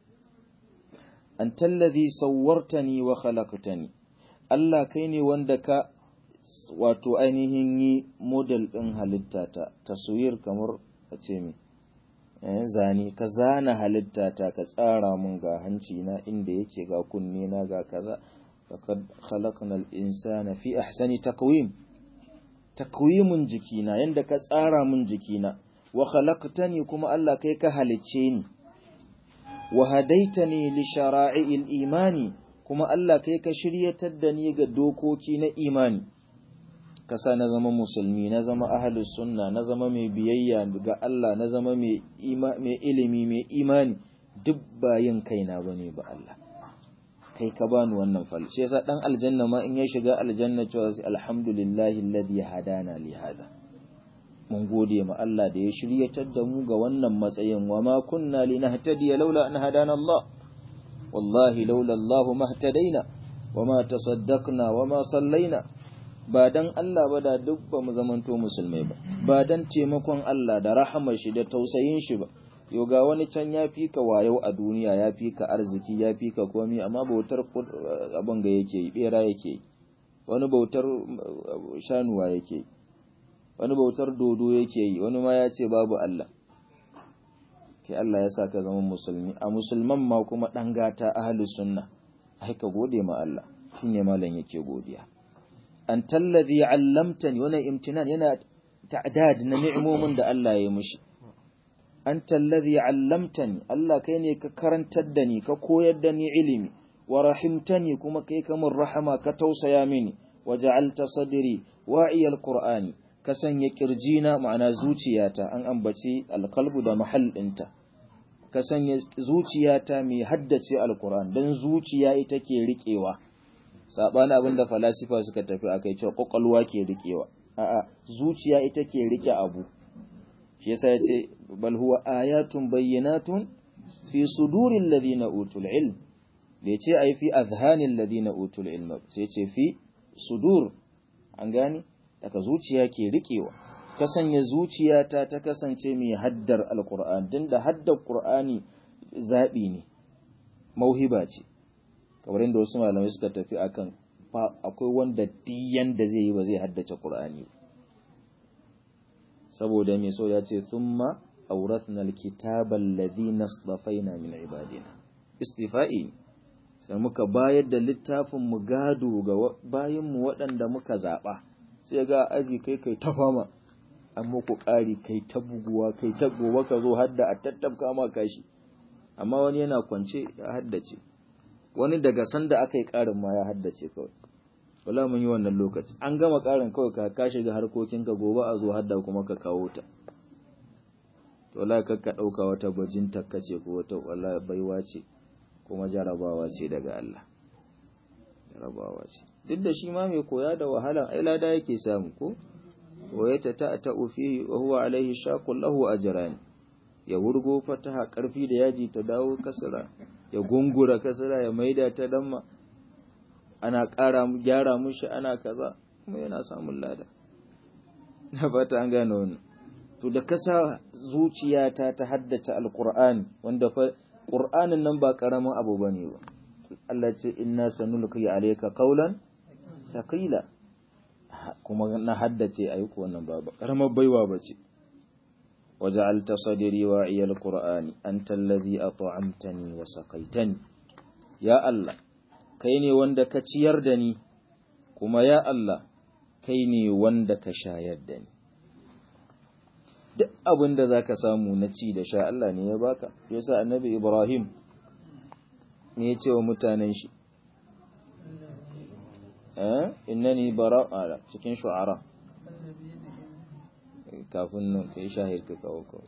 anta allazi sawwartani wa khalaqtani Allah kai ne wanda ka wato ainihin yi model din halittata taswir kamar a ce me eh zani ka zana halittata ka tsara mun ga hanci na inda yake ga kunne na ga kaza laqad khalaqnal insana fi ahsani taqwim takwimin jikina yanda ka tsara mun jikina wa khalaqtani kuma Allah kai ka halicce ni wa hadaitani li shara'il imani kuma Allah kai ka shiryatar da ni ga dokoki na imani kasa na zama musulmi na zama ahlus sunna na zama mai biyayya ga Allah na zama mai mai ilimi mai imani duk bayin kaina bane ba Allah kai ka bani wannan fal shi yasa dan aljanna ma in ya shiga aljanna cewa alhamdulillahi alladhi hadana li hada mun gode ma Allah da ya shiryatar da mu ga wannan matsayin wa ma kunna linahtadiya laula an hadana Allah wallahi laula Allah mahtadaina wa ma tasaddaqna wa ma sallaina ba dan Allah ba da duk ba mu zamanto musulmai ba ba dan taimakon Allah da rahamar shi da tausayin shi ba yo ga wani can ya fi ka wayo a duniya ya fi ka arziki ya fi ka komi amma bautar abin ga yake yi bera yake yi wani bautar shanuwa yake yi wani bautar dodo yake yi wani ma ya ce babu Allah ke Allah ya sa ka zama musulmi a musulman ma kuma ɗan gata ahalus sunna ai ka gode ma Allah shine malam yake godiya an tallazi allamtani wannan imtinan yana ta'dad na ni'imomin da Allah ya yi mishi an tallazi allamtani Allah kai ne ka karantar da ni ka koyar da ni ilimi wa rahimtani kuma kai ka mun rahama ka tausaya mini wa ja'alta sadri wa'iyal qur'ani ka sanya kirjina ma'ana zuciyata an ambaci alqalbu da mahall ɗinta ka sanya zuciyata mai haddace alqur'an dan zuciya ita ke riƙewa sabani abinda falasifa suka tafi akai cewa kokolwa ke riƙewa a'a zuciya ita ke rike abu shi yasa yace bal huwa ayatun bayyinatun fi suduril ladina utul ilm da yace ai fi azhanil ladina utul ilm sai yace fi sudur an gane daga zuciya ke rikewa ka sanya zuciyata ta kasance mai haddar alqur'an din da haddar qur'ani zabi ne mauhiba ce kamar inda wasu malamai suka tafi akan akwai wanda diyan da zai yi ba zai haddace qur'ani saboda mai so ya ce thumma awrathna alkitaba alladhi nasdafaina min ibadina istifa'i sai muka bayar da littafin mu gado ga bayin mu waɗanda muka zaba sai ga aji kai kai ta fama amma ku ƙari kai ta buguwa kai ta gobe ka zo hadda a tattabka ma kashi amma wani yana kwance ya haddace wani daga sanda aka yi ƙarin ma ya haddace kawai wala mun yi wannan lokaci an gama ƙarin kawai ka ka shiga harkokinka gobe a zo hadda kuma ka kawo ta to wala ka ka ɗauka wata bajin takkace ko wata wala baiwa ce kuma jarabawa ce daga Allah jarabawa ce duk da shi ma mai koya da wahala ai lada yake samu ko wayata ta ta fihi wa huwa alaihi shaqul lahu ajran ya wurgo fataha karfi da yaji ta dawo kasra ya gungura kasra ya maida ta damma ana ƙara gyara mushi ana kaza kuma yana samun lada na fata an gane wannan to da kasa zuciyata ta haddace alqur'ani wanda fa qur'anin nan ba karamin abu bane ba Allah ce inna sanulqi alayka qawlan thaqila kuma na haddace ayyuka wannan ba karamar baiwa bace وجعلت صدري واعي القرآن أنت الذي أطعمتني وسقيتني يا الله كيني وندك تيردني كما يا الله كيني وندك شايدني duk abin da za ka samu na ci da sha Allah ne ya baka yasa annabi Ibrahim ne ya ce wa mutanen shi eh innani bara'a cikin shu'ara kafin nan ka yi shahir ka kawo kawo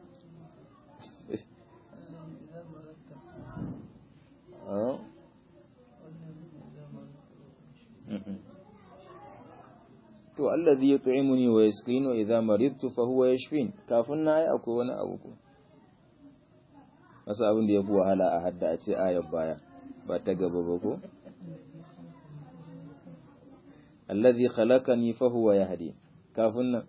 to allazi yut'imuni wa yasqini wa idza maridtu fa huwa yashfin kafin na yi akwai wani abu ko wasu abin da ya fi wahala a hadda a ce ayar baya ba ta gaba ba ko allazi khalaqani fa huwa yahdi kafin nan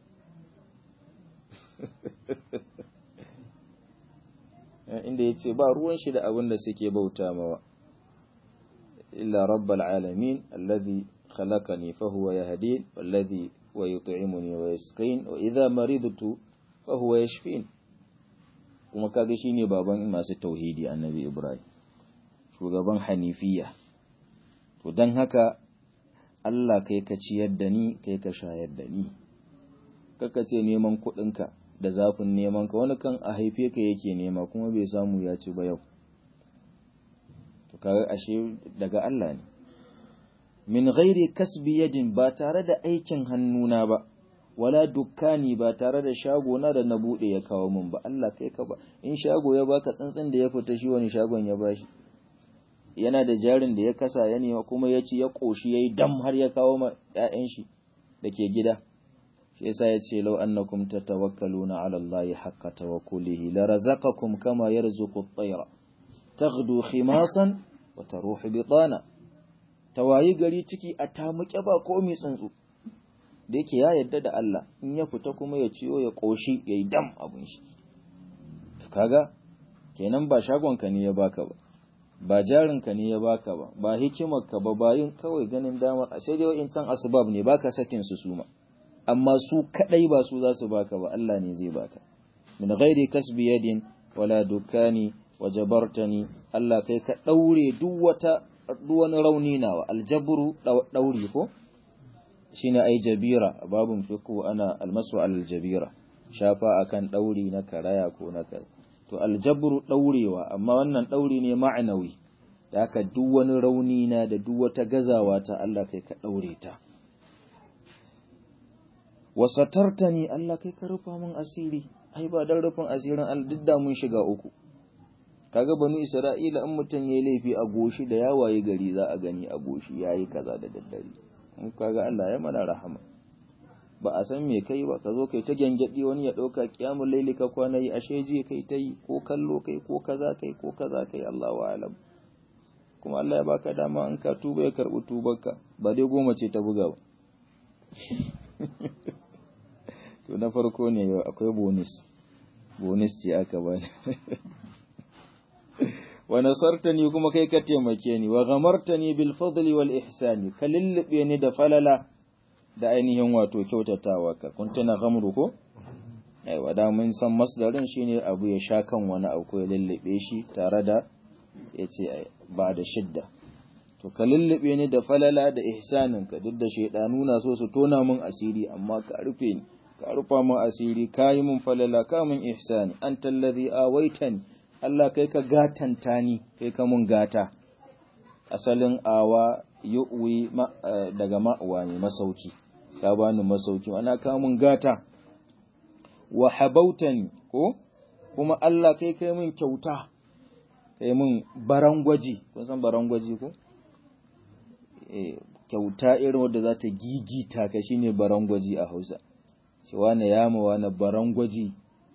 inda ya ce ba ruwan shi da abin da suke bauta mawa illa rabbal alamin alladhi khalaqani fa huwa yahdin walladhi wa yut'imuni wa yasqin wa idha maridtu fa huwa yashfin kuma kaga shine baban masu tauhidi annabi ibrahim shugaban hanifiya to dan haka Allah kai ka ciyar da ni kai ka shayar da ni kaka ce neman kuɗinka da zafin neman ka wani kan a haife ka yake nema kuma bai samu ya ci ba yau to kaga ashe daga Allah ne min ghairi kasbi yadin ba tare da aikin hannuna ba wala dukkani ba tare da shago na da na bude ya kawo min ba Allah kai ka ba in shago ya baka tsantsin da ya fita shi wani shagon ya bashi yana da jarin da ya kasa ya nema kuma ya ci ya koshi yayi dam har ya kawo ma ƴaƴan shi da ke gida shi yasa ya ce lau annakum tatawakkaluna ala Allah haqqa tawakkulihi la razaqakum kama yarzuqu at-tayra taghdu khimasan wa taruhu bitana tawayi gari ciki a tamuke ba komai tsuntsu da yake ya yadda da Allah in ya fita kuma ya ciyo ya koshi yayi dam abun shi kaga kenan ba shagonka ne ya baka ba ba jarinka ne ya baka ba ba hikimarka ba bayin kawai ganin damar sai dai wa'in can asbab ne baka sakin su suma amma su kadai ba su za su baka ba Allah ne zai baka min ghairi kasbi yadin wala dukani wa jabartani Allah kai ka daure duk wata duk wani rauni nawa aljabru dauri ko shine ai jabira babun fiqhu ana almasu aljabira shafa akan dauri na karaya ko na kar to aljabru daurewa amma wannan dauri ne ma'anawi da haka duk wani rauni na da duk wata gazawa ta Allah kai ka daure ta wasatartani Allah kai ka rufa min asiri ai ba dan rufin asirin Allah duk da mun shiga uku kaga banu Isra'ila in mutum yayi laifi a goshi da yawaye gari za a gani a goshi yayi kaza da daddare in kaga Allah ya mana rahama ba a san me kai ba ka zo kai ta gyangyaɗi wani ya ɗauka kiyamun laili ka kwana yi ashe je kai ta yi ko kallo kai ko kaza kai ko kaza kai Allah wa alam kuma Allah ya baka dama in ka tuba ya karɓi tubarka ba dai goma ce ta buga ba to na farko ne yau akwai bonus bonus ce aka ba wa nasartani kuma kai ka taimake ni wa ghamartani bil fadli wal ihsani ka lullube ni da falala da ainihin wato kyautatawa ka kun tana ghamru ko aiwa da mun san masdarin shine abu ya sha kan wani abu ko ya lullube shi tare da yace ba da shidda to ka lullube ni da falala da ihsanin ka duk da shaydanu na so su tona min asiri amma ka rufe ni ka rufa min asiri kayi min falala ka min ihsani anta allazi awaitani Allah kai ka gatanta ni kai ka mun gata asalin awa yu'wi daga ma'uwa ne masauki ka bani masauki ana ka mun gata wa habautani ko kuma Allah kai kai mun kyauta kai mun barangwaji kun san barangwaji ko eh kyauta irin wadda za ta gigita ka shine barangwaji a Hausa shi wani yama wani barangwaji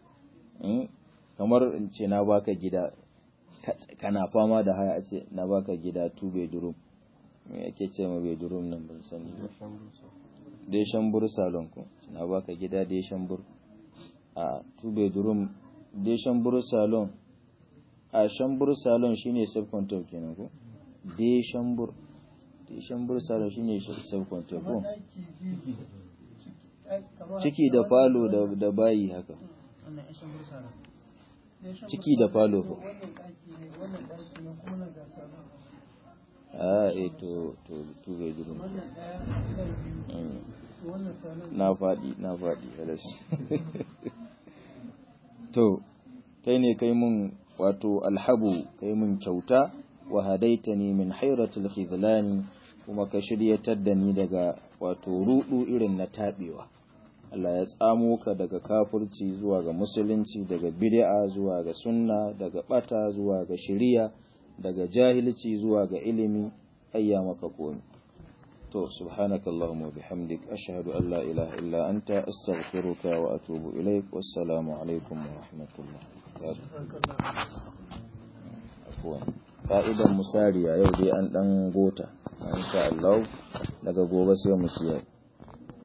kamar in ce na baka gida kana fama da haya a ce na baka gida two bedroom me yake ce ma bedroom nan ban sani ba dai shambur salon ko na baka gida dai shambur a two bedroom dai shambur salon a shambur salon shine sub control kenan ko dai shambur dai shambur salon shine sub control ko ciki da falo da bayi haka ciki da falo fa a e to to to bai durum na faɗi na faɗi halas to kai ne kai mun wato alhabu kai mun kyauta wa hadaitani min hairatul khizlani kuma ka shiryatar da ni daga wato rudu irin na tabewa Allah ya tsamo ka daga kafirci zuwa ga musulunci daga bid'a zuwa ga sunna daga bata zuwa ga shiriya daga jahilci zuwa ga ilimi ayya maka komi to subhanakallahumma wa bihamdik ashhadu an la ilaha illa anta astaghfiruka wa atubu ilaik wassalamu alaikum wa rahmatullah afwan ka'idan musariya yau dai an dan gota insha Allah daga gobe sai mu kiyaye